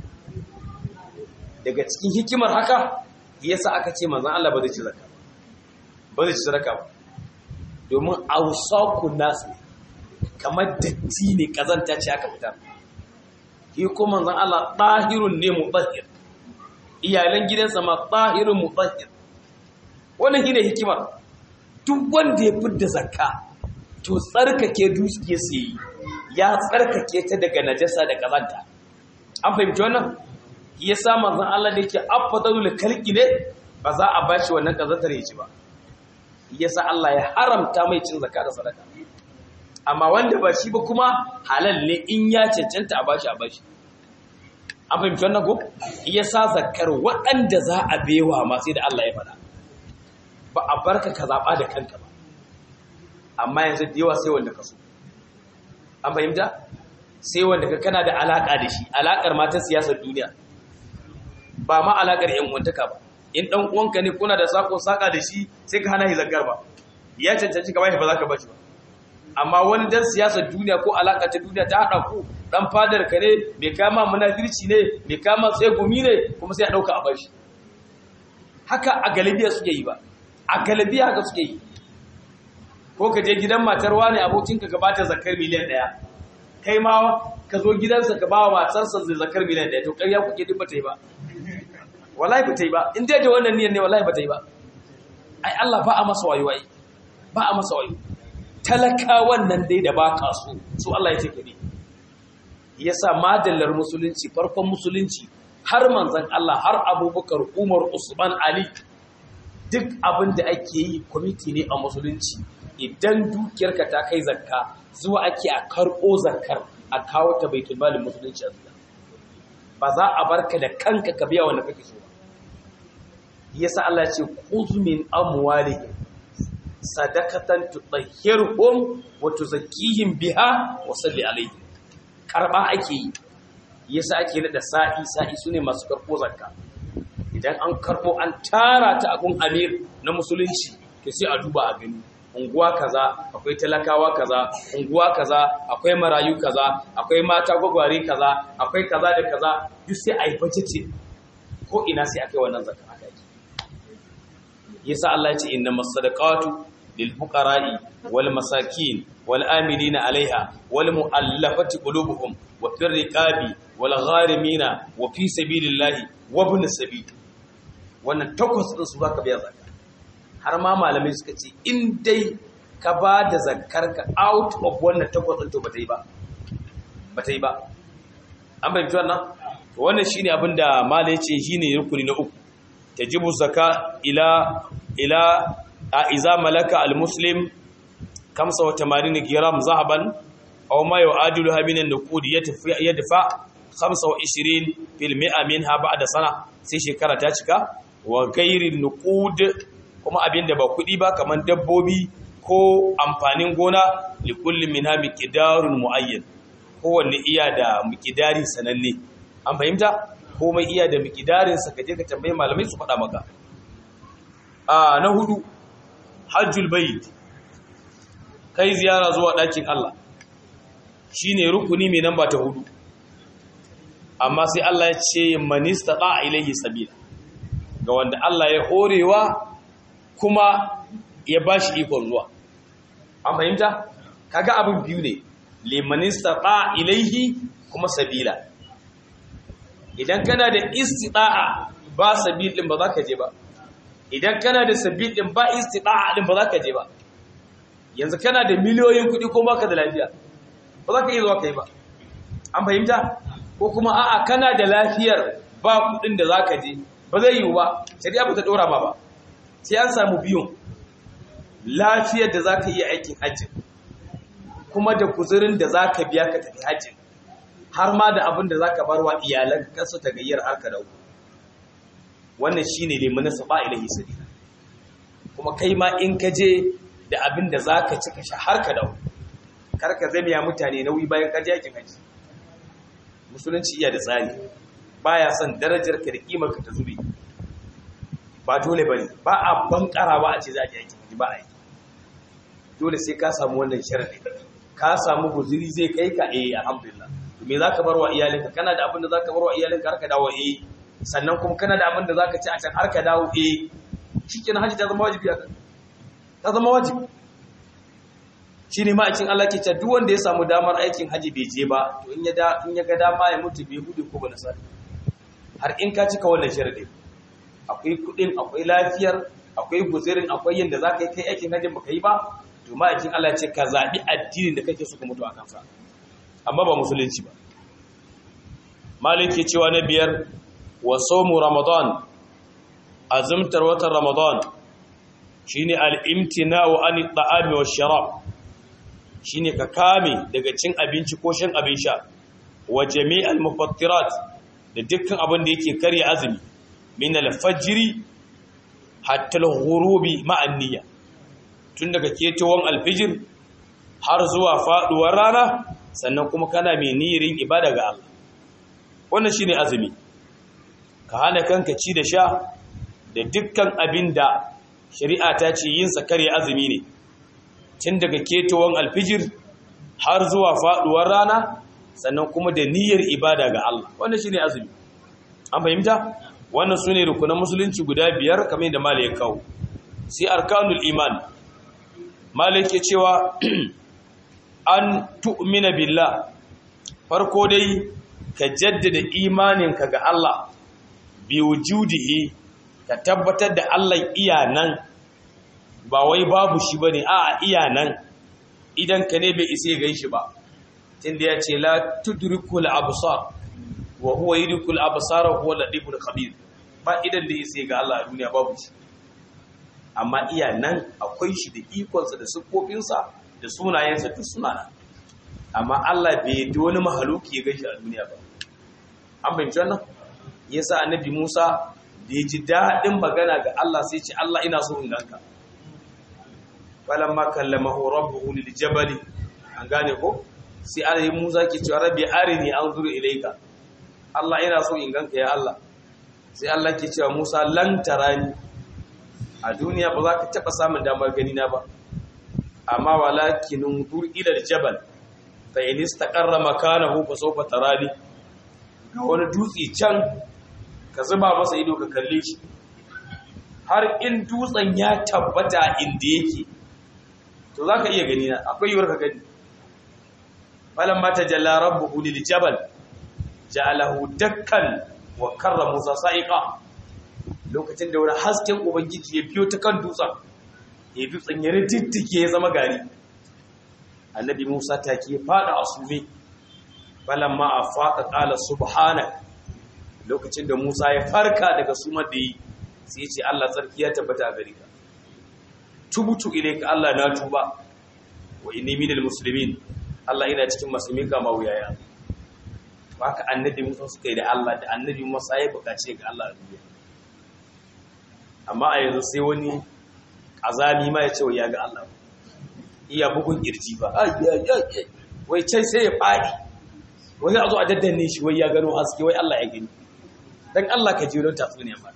daga cikin hikimar haka yasa aka ce manzon Allah ba zai ci zakka ba zai ci sadaka ba domin awsaku nas kamar datti ne kazanta ce aka fitar shi kuma manzon Allah tahirun ne mutahhir iyalan gidansa ma tahirun mutahhir wannan shine hikimar duk wanda ya fidda zakka to tsarkake dukiya su yi ya tsarkake ta daga najasa da kazanta an fahimci wannan ya sa manzon Allah da yake afdalul khalqi ne ba za a bashi wannan kazantar ya ci ba yasa Allah ya haramta mai cin zakka da sadaka amma wanda ba shi ba kuma halal ne in ya cancanta a bashi a bashi an fahimci wannan ko yasa zakkar waɗanda za a bewa ma sai da Allah ya faɗa ba a barka ka zaɓa da kanka ba amma yanzu da yawa sai wanda ka so an fahimta sai wanda ka kana da alaƙa da shi alaƙar ma ta siyasar duniya ba ma alaƙar yan uwantaka ba in ɗan uwanka ne kuna da sako saka da shi sai ka hana shi zakar ba ya cancanci ka bashi ba za ka bashi ba amma wani dan siyasar duniya ko alaƙa ta duniya ta haɗa ku ɗan fadar ka ne mai kama munafirci ne mai kama tsegumi ne kuma sai a ɗauka a bashi haka a galibiya suke yi ba a galibiya haka suke yi ko ka je gidan matar wani abokinka ka bata zakar miliyan ɗaya kai ma ka zo gidansa ka ba wa matarsa zai zakar miliyan ɗaya to ƙarya kuke duk ba ta yi ba wallahi ba ta yi ba in dai da wannan niyyar ne wallahi ba ta yi ba ai Allah ba a masa wayo ai ba a masa wayo talakawan nan dai da ba ka so su Allah ya ce kare yasa madallar musulunci farkon musulunci har manzon Allah har Abubakar Umar Usman Ali duk abin da ake yi kwamiti ne a musulunci idan dukiyarka ta kai zakka zuwa ake a karɓo zakkar a kawo ta baitul malin musulunci a zuwa ba za a barka da kanka ka biya wanda kake so ba yasa Allah ce khudh min amwalihim sadaqatan tutahhiruhum wa tuzakkihim biha wa salli alaihim karba ake yi yasa ake nada sa'i sa'i sune masu karbo zakka idan an karbo an tara ta a gun amir na musulunci to sai a duba a gani unguwa kaza akwai talakawa kaza unguwa kaza akwai marayu kaza akwai mata gwagware kaza akwai kaza da kaza duk sai a yi budget ko ina sai akai wannan zakka aka yi yasa Allah ya ce innamas sadaqatu lil fuqara'i wal masakin wal amilina 'alaiha wal mu'allafati qulubuhum wa fir riqabi wal gharimina wa fi sabilillahi wa ibn sabil wannan takwas din su zaka biya zakka har ma malamai suka ce in dai ka ba da zakkar ka out of wannan takwas din to bata yi ba bata yi ba an bayyana wannan to wannan shine abin da malai ce shine rukuni na uku tajibu zakka ila ila a iza malaka almuslim 85 gram zahaban aw ma yu'adilu min an-nuqud yadfa 25 fil mi'a minha ba'da sana sai shekara ta cika wa ghairi nuqud kuma abinda ba kudi ba kaman dabbobi ko amfanin gona li kulli minha miqdarun muayyan kowanne iya da miqdari sananne an fahimta komai iya da miqdarin sa kaje ka tambaye malamai su faɗa maka a na hudu hajjul bayt kai ziyara zuwa ɗakin Allah shine rukuni mai namba ta hudu amma sai Allah ya ce manista ta ilaihi sabila ga wanda Allah ya horewa kuma ya bashi ikon zuwa an fahimta kaga abin biyu ne limanista ta ilaihi kuma sabila idan kana da istita'a ba sabil din ba za ka je ba idan kana da sabil din ba istita'a din ba za ka je ba yanzu kana da miliyoyin kuɗi ko baka da lafiya ba za ka yi zuwa kai ba an fahimta ko kuma a'a kana da lafiyar ba kuɗin da za ka je ba zai yiwu ba shari'a ba ta ɗora ba ba sai an samu biyun lafiyar da za ka yi aikin hajji kuma da kuzurin da za ka biya ka tafi hajji har ma da abin da za ka bar wa iyalan kansu ta gayyar har ka dawo wannan shi ne limanin sa ba ilahi sabila kuma kai ma in ka je da abin da za ka cika sha har ka dawo kar ka zama ya mutane nauyi bayan ka je aikin hajji musulunci iya da tsari baya son darajar ka da kimar ka ta zube ba dole bane ba a bankara ba a ce za a je aikin hajji ba a yi dole sai ka samu wannan sharadi ka samu guzuri zai kai ka eh alhamdulillah to me zaka bar wa iyalinka kana da abin da zaka bar wa iyalinka har ka dawo eh sannan kuma kana da abin da zaka ci a can har ka dawo eh shikenan haji ta zama wajibi a ta zama wajibi shine ma cikin Allah ke cewa duk wanda ya samu damar aikin haji bai je ba to in ya da in ya ga dama ya mutu bai hudu ko ba nasara har in ka cika wannan sharadi akwai kudin akwai lafiyar akwai guzirin akwai yanda zaka yi kai aikin hajjin baka yi ba to ma'aikin Allah ce ka zaɓi addinin da kake so ka mutu a kansa amma ba musulunci ba maliki cewa na biyar wa somu ramadan azumtar watan ramadan shine al-imtina'u an at-ta'ami wa sharab shine ka kame daga cin abinci ko shan abin sha wa jami'al mufattirat da dukkan abin da yake karya azumi min al-fajr hatta al-ghurubi ma'an niyya tun daga ketowar alfijir har zuwa faduwar rana sannan kuma kana mai niyirin ibada ga Allah wannan shine azumi ka hana kanka ci da sha da dukkan abin da shari'a ta ce yin sa kare azumi ne tun daga ketowar alfijir har zuwa faduwar rana sannan kuma da niyyar ibada ga Allah wannan shine azumi an fahimta wannan sune rukunan musulunci guda biyar kamar da malai ya kawo sai arkanul iman malik ke cewa an tu'mina billah farko dai ka jaddada imaninka ga Allah bi wujudihi ka tabbatar da Allah iya nan ba wai babu shi bane a iya nan idan ka ne bai isa gan shi ba tunda ya ce la tudrikul absar wa huwa yudrikul absar wa huwa latiful khabir ba idan da isa ga Allah a duniya babu shi amma iya nan akwai shi da ikonsa da siffofinsa da sunayensa duk suna nan amma Allah bai yi wani mahaluki ya gashi a duniya ba an fahimci wannan yasa annabi Musa da ya ji daɗin magana ga Allah sai ce Allah ina so in ganka falamma kallamahu rabbuhu lil jabali an gane ko sai Allah Musa ke cewa rabbi arini anzuru ilayka Allah ina so in ganka ya Allah sai Allah ke cewa Musa lan tarani a duniya ba za ka taɓa samun damar gani na ba amma walakin unzur ila al-jabal fa in istaqarra makanahu fa sawfa tarani ga wani dutse can ka zuba masa ido ka kalle shi har in dutsen ya tabbata inda yake to zaka iya gani na akwai yiwuwar ka gani falamma tajalla rabbuhu lil jabal ja'alahu dakkan wa karra musa sa'iqa lokacin da wani hasken ubangiji ya biyo ta kan dutsen ya dutsen ya riddige ya zama gari annabi musa take fada a sume falamma afaqa qala subhanak lokacin da musa ya farka daga sumar da yi sai ya ce Allah tsarki ya tabbata a gare ka tubutu ilayka Allah na tuba wa inni minal muslimin Allah ina cikin musulmi ga mawuyaya haka annabi musa suka yi da Allah da annabi musa ya bukace ga Allah a duniya amma a yanzu sai wani azami ma ya ce wa ya ga Allah iya bugun kirji ba wai can sai ya faɗi wani a zo a daddanne shi wai ya gano haske wai Allah ya gani don Allah ka jiyo don tatsuniya ba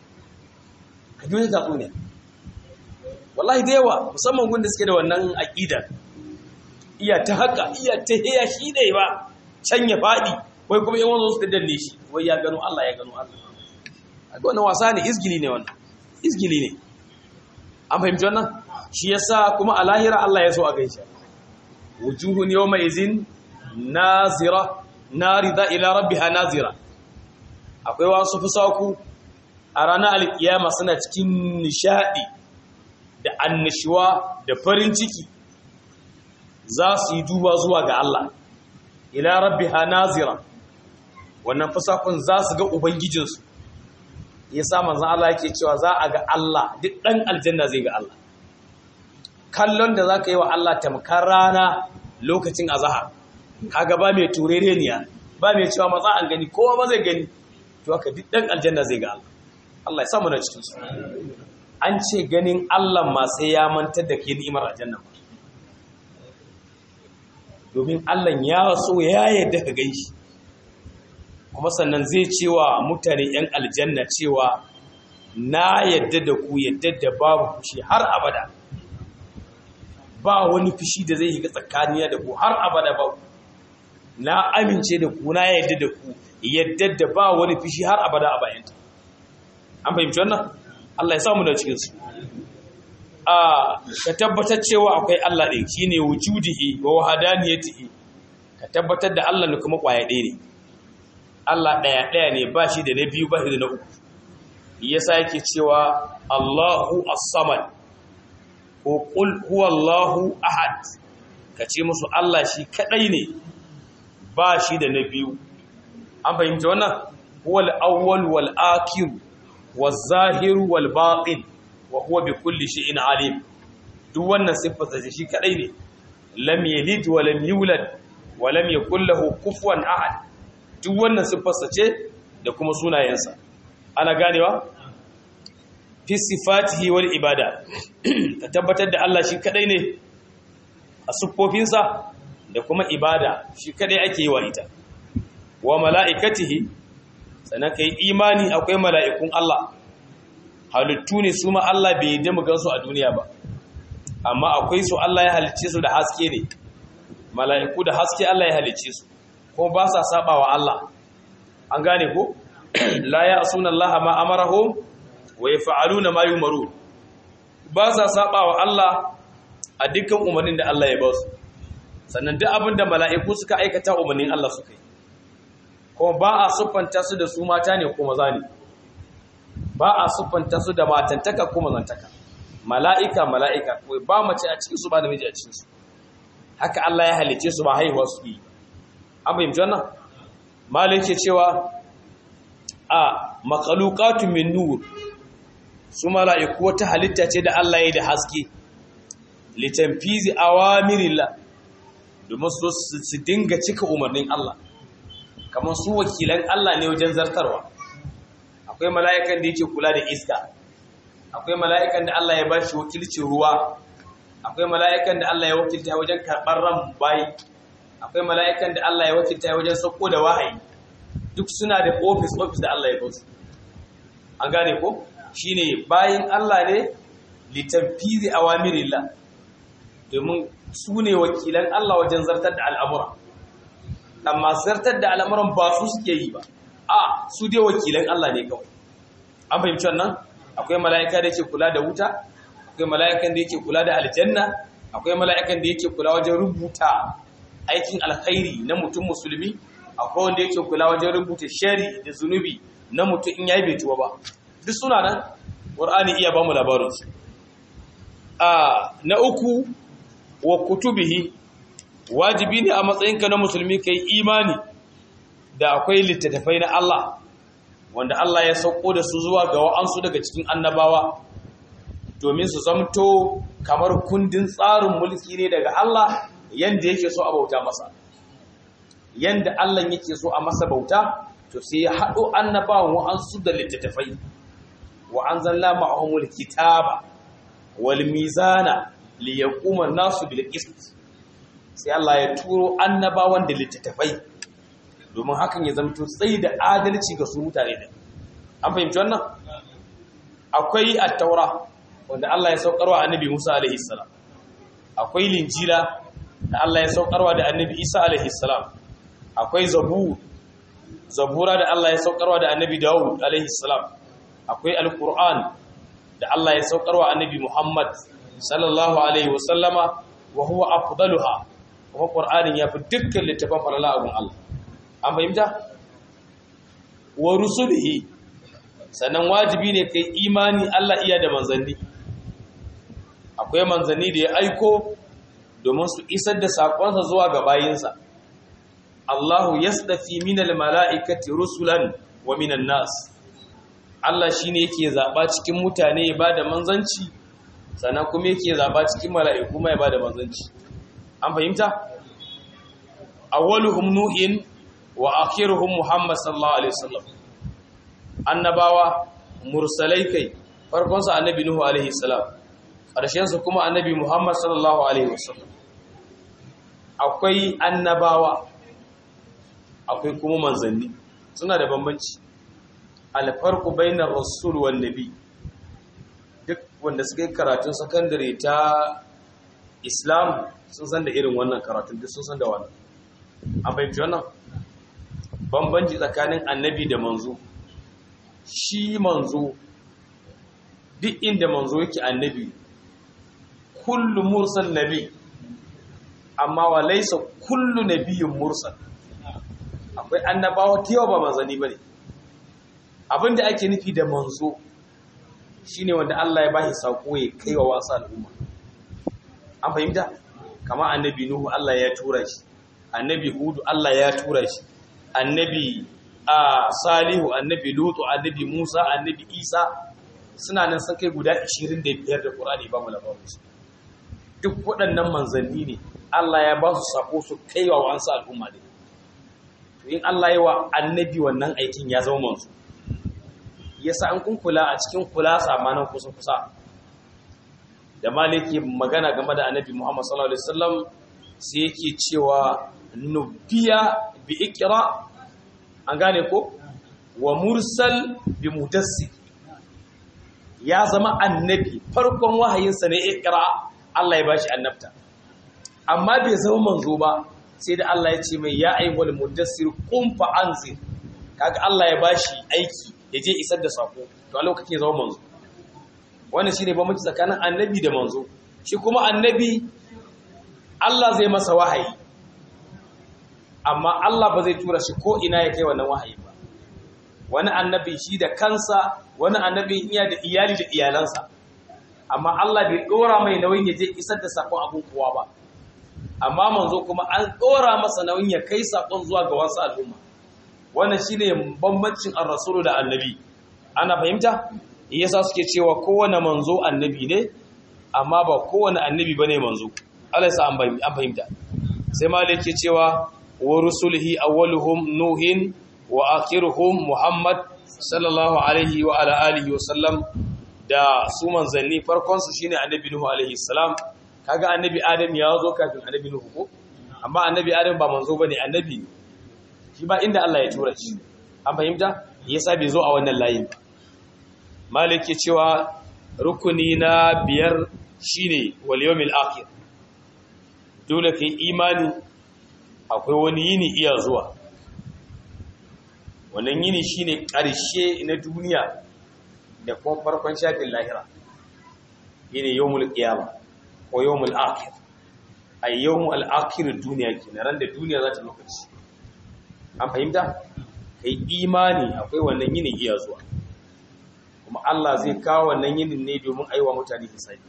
ka jiyo don tatsuniya wallahi da yawa musamman gunda suke da wannan aƙida iya ta haka iya ta heya shi ne ba can ya faɗi wai kuma yawan su daddanne shi wai ya gano Allah ya gano Allah a wannan wasa ne izgili ne wannan izgili ne an fahimci wannan shi yasa kuma a lahira Allah ya so a gaishe wujuhun yawma izin nazira narida ila rabbiha nazira akwai wasu fusaku a ranar alkiyama suna cikin nishadi da annashuwa da farin ciki za su yi duba zuwa ga Allah ila rabbiha nazira wannan fusakun za su ga ubangijinsu ya sa manzan Allah yake cewa za a ga Allah duk ɗan aljanna zai ga Allah kallon da za ka yi wa Allah tamkar rana lokacin azahar kaga ba mai turereniya ba mai cewa matsa an gani kowa ba zai gani to haka duk ɗan aljanna zai ga Allah Allah ya samu na cikin su an ce ganin Allah ma sai ya mantar da ke ni'imar aljanna domin Allah ya so ya yarda ka gan shi kuma sannan zai cewa mutane 'yan aljanna cewa na yadda da ku yadda da babu fushi har abada ba wani fushi da zai yi tsakaniya da ku har abada ba na amince da ku na yadda da ku yadda da ba wani fushi har abada a bayanta an fahimci wannan Allah ya samu da cikin su a ka tabbatar cewa akwai Allah ɗin shine wujudihi wa wahdaniyatihi ka tabbatar da Allah ne kuma kwaya ɗaya ne Allah ɗaya ɗaya ne ba shi da na biyu ba shi da na uku yasa yake cewa Allahu as-samad ko qul huwallahu ahad kace musu Allah shi kadai ne ba shi da na biyu an fahimta wannan huwal awwal wal akhir waz zahir wal batin wa huwa bi kulli shay'in alim duk wannan sifarsa shi kadai ne lam yalid wa lam yulad wa lam yakul lahu kufuwan ahad duk wannan siffarsa ce da kuma sunayensa ana ganewa fi sifatihi wal ibada ka tabbatar da Allah shi kadai ne a siffofinsa da kuma ibada shi kadai ake yi wa ita wa mala'ikatihi sannan kai imani akwai mala'ikun Allah halittu ne su ma Allah bai yi mu gansu a duniya ba amma akwai su Allah ya halicce su da haske ne mala'iku da haske Allah ya halicce su ko ba sa saba wa Allah an gane ko la ya asuna Allah ma amarahum wa yaf'aluna ma yumaru ba sa saba wa Allah a dukkan umarnin da Allah ya ba su sannan duk abin da mala'iku suka aikata umarnin Allah suka yi kuma ba a siffanta su da su mata ne ko maza ne ba a siffanta su da matantaka ko mazantaka mala'ika mala'ika ko ba mace a cikin su ba namiji a cikin su haka Allah ya halice su ba haihuwa su yi an fahimci wannan malai ke cewa a makalukatu min nur su mala'iku wata halitta ce da Allah ya da haske litanfizi awamirillah domin su su dinga cika umarnin Allah kamar su wakilan Allah ne wajen zartarwa akwai mala'ikan da yake kula da iska akwai mala'ikan da Allah ya ba shi wakilcin ruwa akwai mala'ikan da Allah ya wakilta wajen karɓar ran bayi akwai mala'ikan da Allah ya wakilta wajen sauko da wahayi duk suna da ofis ofis da Allah ya ba su an gane ko shine bayin Allah ne litanfizi awamirillah domin su ne wakilan Allah wajen zartar da al'amura amma zartar da al'amuran ba su suke yi ba a su dai wakilan Allah ne kawai an fahimci wannan akwai mala'ika da yake kula da wuta akwai mala'ikan da yake kula da aljanna akwai mala'ikan da yake kula wajen rubuta aikin alkhairi na mutum musulmi akwai wanda yake kula wajen rubuta shari da zunubi na mutum in yayi bai tuwa ba duk suna nan qur'ani iya ba mu labarin su a na uku wa kutubihi wajibi ne a matsayinka na musulmi kai imani da akwai littattafai na Allah wanda Allah ya sauko da su zuwa ga wa'ansu daga cikin annabawa domin su zamto kamar kundin tsarin mulki ne daga Allah yanda yake so a bauta masa yanda Allah yake so a masa bauta to sai ya haɗo annabawan wa'ansu da littattafai wa anzalna ma'ahumul kitaba wal mizana li yaquma nasu bil qist sai Allah ya turo annabawan da littattafai domin hakan ya zamto tsayi da adalci ga su mutane da an fahimci wannan akwai at-taura wanda Allah ya saukarwa annabi Musa alaihi salam akwai linjila da Allah ya saukarwa da annabi Isa alaihi salam akwai zabur zabura da Allah ya saukarwa da annabi Dawud alaihi salam akwai alquran da Allah ya saukarwa annabi Muhammad sallallahu alaihi wasallama wa huwa afdaluha kuma qur'anin yafi dukkan littafan falala abun Allah an fahimta wa rusulihi sannan wajibi ne kai imani Allah iya da manzanni akwai manzanni da ya aiko domin su isar da sakonsa zuwa ga bayinsa Allahu yasdafi minal mala'ikati rusulan wa minan nas Allah shine yake zaba cikin mutane ya bada manzanci sannan kuma yake zaba cikin mala'iku mai bada manzanci an fahimta awwaluhum nuhin wa akhiruhum muhammad sallallahu alaihi wasallam annabawa mursalai kai farkon sa annabi nuhu alaihi salam karshen sa kuma annabi muhammad sallallahu alaihi wasallam akwai annabawa akwai kuma manzanni suna da bambanci alfarku bainar rasul wan nabi duk wanda suka yi karatun sakandare ta islam sun san da irin wannan karatun duk sun san da wannan an fahimci wannan bambanci tsakanin annabi da manzo shi manzo duk inda manzo yake annabi kullu mursal nabi amma wa laysa kullu nabiyyun mursal akwai annabawa tiyo ba manzani bane abinda ake nufi da manzo shine wanda Allah ya bashi sako ya kai wa wasu al'umma an fahimta kamar annabi nuhu Allah ya tura shi annabi hudu Allah ya tura shi annabi a salihu annabi lutu annabi musa annabi isa suna nan sun kai guda 25 da qur'ani ba mu labarin su duk waɗannan manzanni ne Allah ya ba su sako su kai wa wasu al'umma ne to in Allah ya wa annabi wannan aikin ya zama manzo yasa an kun kula a cikin kula samanan kusa kusa da maliki magana game da annabi Muhammad sallallahu alaihi wasallam sai yake cewa nubiya bi ikra an gane ko wa mursal bi mudassir ya zama annabi farkon wahayinsa ne ikra Allah ya bashi annabta amma bai zama manzo ba sai da Allah ya ce mai ya ayyuhal mudassir qum fa anzir kaga Allah ya bashi aiki ya je isar da sako to a lokacin ya zama manzo wannan shine bambanci tsakanin annabi da manzo shi kuma annabi Allah zai masa wahayi amma Allah ba zai tura shi ko ina ya kai wannan wahayi ba wani annabi shi da kansa wani annabi iya da iyali da iyalansa amma Allah bai dora mai nauyin ya je isar da sakon abun kowa ba amma manzo kuma an dora masa nauyin ya kai sakon zuwa ga wasu al'umma wannan shine bambancin ar-rasulu da annabi ana fahimta yasa suke cewa kowane manzo annabi ne amma ba kowane annabi bane manzo Allah ya sa an fahimta sai malai yake cewa wa rusulihi awwaluhum nuhin wa akhiruhum muhammad sallallahu alaihi wa ala alihi wa sallam da su manzanni farkon su shine annabi nuhu alaihi salam kaga annabi adam ya zo kafin annabi nuhu ko amma annabi adam ba manzo bane annabi ne shi ba inda Allah ya tura shi an fahimta yasa bai zo a wannan layin ba malik ke cewa rukuni na biyar shine wal yawmil akhir dole kai imani akwai wani yini iya zuwa wannan yini shine ƙarshe na duniya da kuma farkon shafin lahira yini yawmul qiyama ko yawmul akhir ay yawmul akhir duniya kenan ran da duniya za ta lokaci an fahimta kai imani akwai wannan yini iya zuwa kuma Allah zai kawo wannan yinin ne domin aiwa mutane hisabi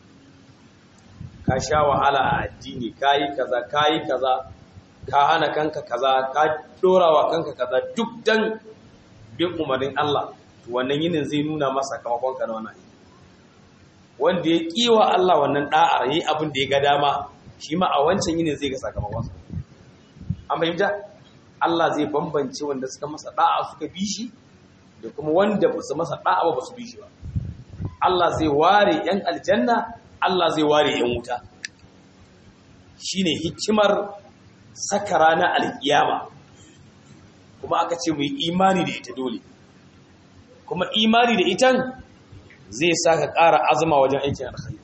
ka sha wahala a addini kayi kaza kayi kaza ka hana kanka kaza ka dorawa kanka kaza duk dan bin umarnin Allah to wannan yinin zai nuna masa kamakon ka na wannan wanda ya kiwa Allah wannan da'ar yayi abin da ya ga dama shi ma a wancan yinin zai ga sakamakon sa an fahimta Allah zai bambance wanda suka masa da'a suka bi shi da kuma wanda ba su masa da'a ba su bi shi ba Allah zai ware yan aljanna Allah zai ware yan wuta shine hikimar saka rana alkiyama kuma aka ce mu yi imani da ita dole kuma imani da itan zai saka ƙara azuma wajen aikin alkhairi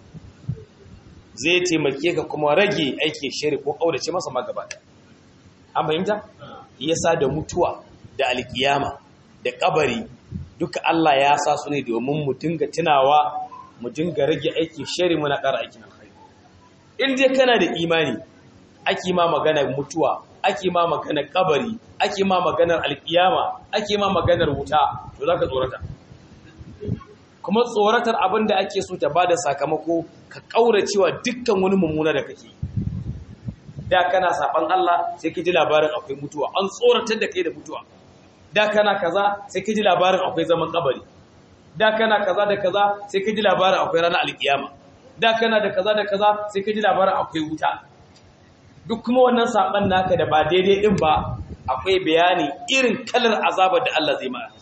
zai taimake ka kuma rage aikin shari ko ƙaurace masa magabata an fahimta yasa da mutuwa da alkiyama da kabari duka Allah ya sa su ne domin mu dinga tunawa mu dinga rage aikin shari muna ƙara aikin alkhairi in dai kana da imani ake ma maganar mutuwa ake ma maganar kabari ake ma maganar alkiyama ake ma maganar wuta to zaka tsorata kuma tsoratar abin da ake so ta bada sakamako ka kauracewa dukkan wani mummuna da kake da kana saban Allah sai ka ji labarin akwai mutuwa an tsoratar da kai da mutuwa da kana kaza sai ka ji labarin akwai zaman kabari da kana kaza da kaza sai ka ji labarin akwai ranar alkiyama da kana da kaza da kaza sai ka ji labarin akwai wuta duk kuma wannan saban naka da ba daidai din ba akwai bayani irin kalar azabar da Allah zai maka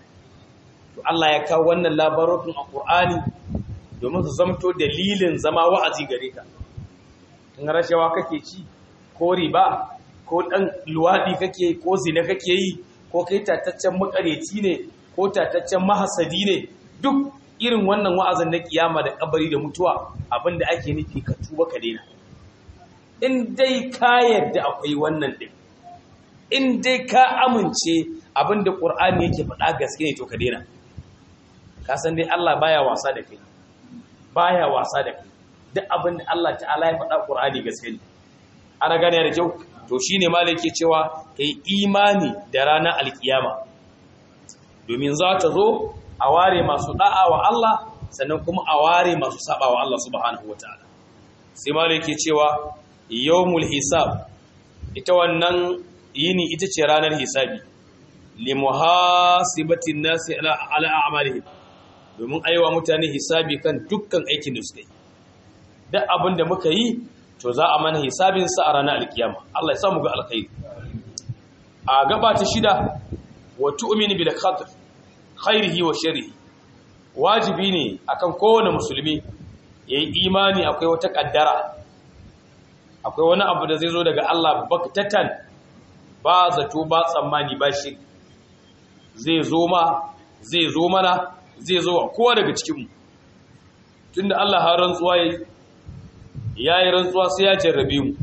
to Allah ya kawo wannan labarokin a Qur'ani domin su zamto dalilin zama wa'azi gare ka in rashawa kake ci ko riba ko dan luwadi kake ko zina kake yi ko kai tataccen makareci ne ko tataccen mahasadi ne duk irin wannan wa'azin na kiyama da kabari da mutuwa abinda ake nufi ka tuba ka daina in dai ka yarda akwai wannan din in dai ka amince abinda qur'ani yake faɗa gaske ne to ka daina ka san dai Allah baya wasa da kai baya wasa da kai duk abinda Allah ta'ala ya faɗa qur'ani gaske ne ana gane da kyau to shine malai yake cewa kai imani da ranar alkiyama domin za ta zo a ware masu da'a wa Allah sannan kuma a ware masu saba wa Allah subhanahu wataala sai malai yake cewa yawmul hisab ita wannan yini ita ce ranar hisabi li muhasibatin nasi ala ala a'malihim domin aiwa mutane hisabi kan dukkan aikin da suka yi duk abin da muka yi to za a mana hisabin sa a ranar alkiyama Allah ya samu ga alkhairi a gaba ta shida wa tu'minu bil qadr khairihi wa sharrihi wajibi ne akan kowane musulmi yayi imani akwai wata kaddara akwai wani abu da zai zo daga Allah baktatan ba zato ba tsammani ba shi zai zo ma zai zo mana zai zo wa kowa daga cikinmu tunda Allah har rantsuwa yayi yayi rantsuwa sai ya jarrabe mu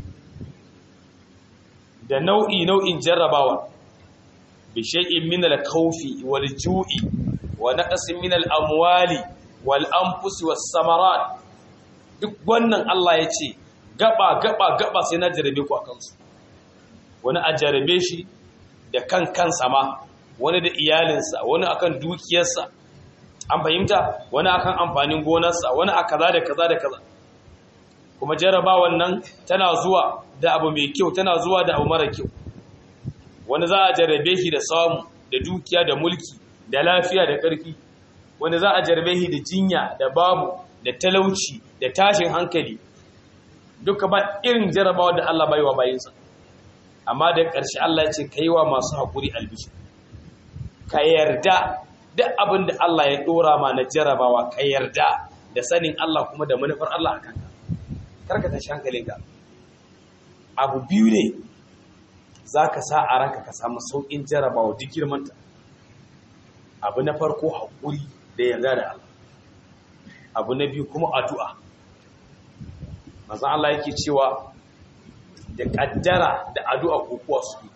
da nau'i nau'in jarrabawa bi shay'in min al-khawfi wal ju'i wa naqsin min al-amwali wal anfusi was samarat duk wannan Allah ya ce gaba gaba gaba sai na jarabe ku akan su wani a jarabe shi da kan kansa ma wani da iyalinsa wani akan dukiyarsa an fahimta wani akan amfanin gonarsa wani a kaza da kaza da kaza kuma jarabawan nan tana zuwa da abu mai kyau tana zuwa da abu mara kyau wani za a jarabe shi da samu da dukiya da mulki da lafiya da ƙarfi wani za a jarabe shi da jinya da babu da talauci da tashin hankali duka ba irin jarabawa da Allah bai wa bayinsa amma da ƙarshe Allah ya ce ka yi wa masu haƙuri albishi ka yarda duk abin da Allah ya ɗora ma na jarabawa ka yarda da sanin Allah kuma da manufar Allah a kanka karka tashi hankalinka abu biyu ne za ka sa a ranka ka samu sauƙin jarabawa duk girmanta abu na farko haƙuri da yarda da Allah abu na biyu kuma addu'a mazan Allah yake cewa da ƙaddara da addu'a kokuwa su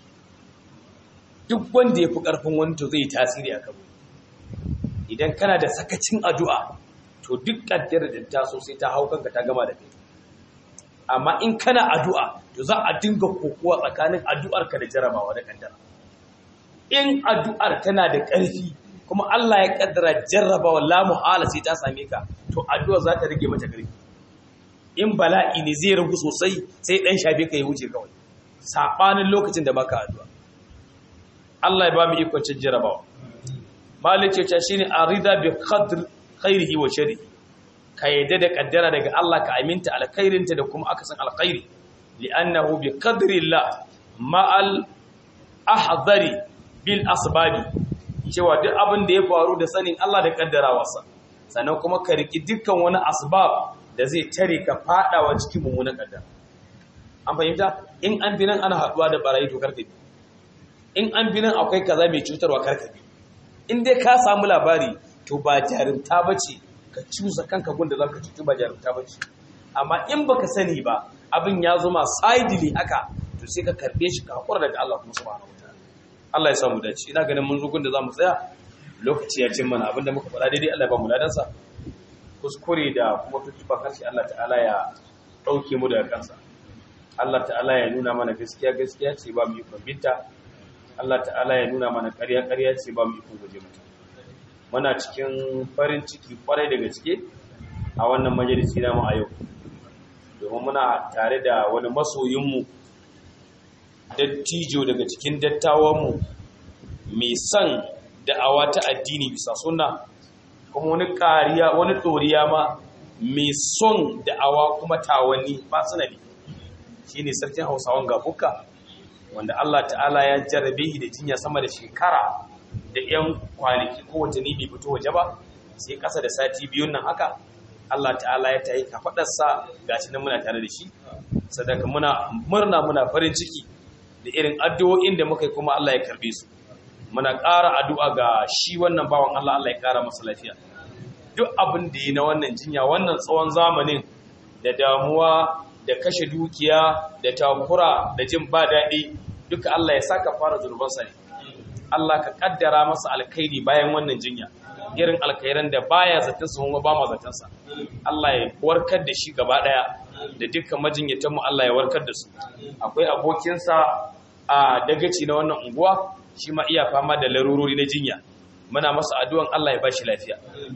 duk wanda ya fi ƙarfin wani to zai tasiri a kabo idan kana da sakacin addu'a to duk ƙaddara da ta so sai ta hau kanka ta gama da kai amma in kana addu'a to za a dinga kokuwa tsakanin addu'arka da jarabawa da ƙaddara in addu'ar tana da ƙarfi kuma Allah ya ƙaddara jarrabawa la muhala sai ta same ka to addu'ar za ta rage mata ƙarfi in bala'i ne zai ragu sosai sai ɗan shafe ka ya wuce kawai saɓanin lokacin da baka addu'a Allah ya ba mu ikon cin jarabawa malik ya ce shine arida bi qadr khairihi wa sharrihi ka yadda da kaddara daga Allah ka aminta alkhairinta da kuma akasin alkhairi li'annahu bi qadrillah ma'al ahdari bil asbabi cewa duk abin da ya faru da sanin Allah da kaddarawarsa sannan kuma ka riki dukkan wani asbab da zai tare ka fadawa cikin mummunan kaddara an fahimta in an bi nan ana haduwa da barayi to karka bi in an bi nan akwai kaza mai cutarwa karka bi in dai ka samu labari to ba jarumta bace ka cusa kanka gunda zaka cutu ba jarumta bace amma in baka sani ba abin ya zo ma sidely haka to sai ka karbe shi ka hakura daga Allah kuma subhanahu wataala Allah ya samu dace ina ganin mun zo gunda zamu tsaya lokaci ya cin mana abinda muka faɗa daidai Allah ya ba mu ladansa kuskure da kuma tutuba karshe Allah ta'ala ya dauke mu daga kansa Allah ta'ala ya nuna mana gaskiya gaskiya ce ba mu yi binta Allah ta'ala ya nuna mana ƙarya ƙarya ce ba mu yi guje mata muna cikin farin ciki kwarai da gaske a wannan majalisi namu a yau domin muna tare da wani masoyinmu dattijo daga cikin dattawanmu mai son da'awa ta addini bisa sunna kuma wani ƙariya wani ɗoriya ma mai son da'awa kuma tawanni ba sanadi shi ne sarkin hausawan gabuka wanda Allah ta'ala ya jarrabe shi da jinya sama da shekara da 'yan kwanaki ko watanni bai fito waje ba sai ƙasa da sati biyun nan haka Allah ta'ala ya tayi kafaɗarsa gashi nan muna tare da shi sadaka muna murna muna farin ciki da irin addu'o'in da muka yi kuma Allah ya karbe su muna ƙara addu'a ga shi wannan bawan Allah Allah ya ƙara masa lafiya duk abin da yi na wannan jinya wannan tsawon zamanin da damuwa da kashe dukiya da takura da jin ba daɗi duka Allah ya saka fara zurbansa ne Allah ka kaddara masa alkhairi bayan wannan jinya irin alkhairan da baya zaton su kuma ba ma zaton sa Allah ya warkar da shi gaba daya da dukkan majinyatan mu Allah ya warkar da su akwai abokin sa a dagaci na wannan unguwa shi ma iya fama da larurori na jinya muna masa addu'an Allah ya bashi lafiya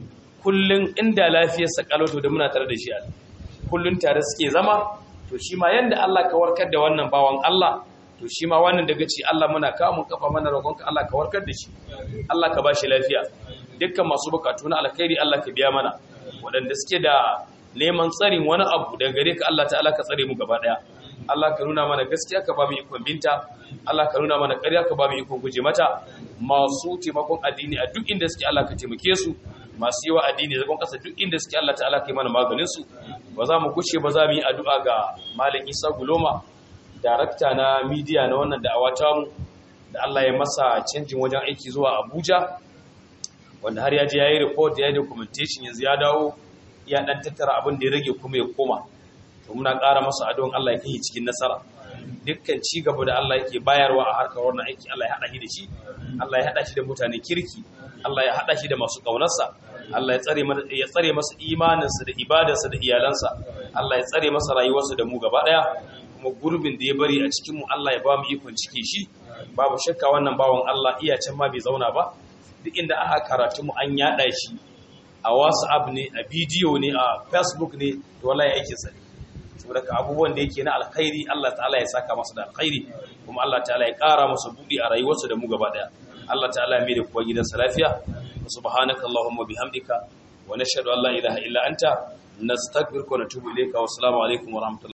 kullun inda lafiyar sa kaloto da muna tare da shi kullun tare suke zama to shi ma yanda Allah ka warkar da wannan bawan Allah to shi ma wannan daga ci Allah muna kamun kafa mana roƙonka Allah ka warkar da shi Allah ka bashi lafiya dukkan masu bukatu na alkhairi Allah ka biya mana waɗanda suke da neman tsarin wani abu daga gare ka Allah ta'ala ka tsare mu gaba daya Allah ka nuna mana gaskiya ka ba mu ikon binta Allah ka nuna mana ƙarya ka ba mu ikon guje mata masu taimakon addini a duk inda suke Allah ka taimake su masu yi wa addini zagon ƙasa duk inda suke Allah ta'ala ka yi mana maganin su ba za mu kushe ba za mu yi addu'a ga Malam Isa Guloma darakta na midiya na wannan da'awa mu da Allah ya masa canjin wajen aiki zuwa Abuja wanda har ya je ya yi report ya yi documentation yanzu ya dawo ya dan tattara abin da ya rage kuma ya koma to muna ƙara masa adon Allah ya kai cikin nasara dukkan ci gaba da Allah yake bayarwa a harkar wannan aiki Allah ya hada shi da shi Allah ya hada shi da mutane kirki Allah ya hada shi da masu kaunarsa Allah ya tsare ya tsare masa imaninsa da ibadarsa da iyalansa Allah ya tsare masa rayuwarsa da mu gaba daya kuma gurbin da ya bari a cikin mu Allah ya ba mu ikon cike shi babu shakka wannan bawan Allah iya can ma bai zauna ba duk inda aka karatu mu an yada shi a WhatsApp ne a bidiyo ne a Facebook ne to wallahi aikin sa ne saboda ka abubuwan da yake na alkhairi Allah ta'ala ya saka masa da alkhairi kuma Allah ta'ala ya ƙara masa buɗi a rayuwarsa da mu gaba daya Allah ta'ala ya mai da kuwa gidansa lafiya subhanaka allahumma bihamdika wa nashhadu an la ilaha illa anta nastaghfiruka wa natubu ilayka wa assalamu alaikum wa rahmatullahi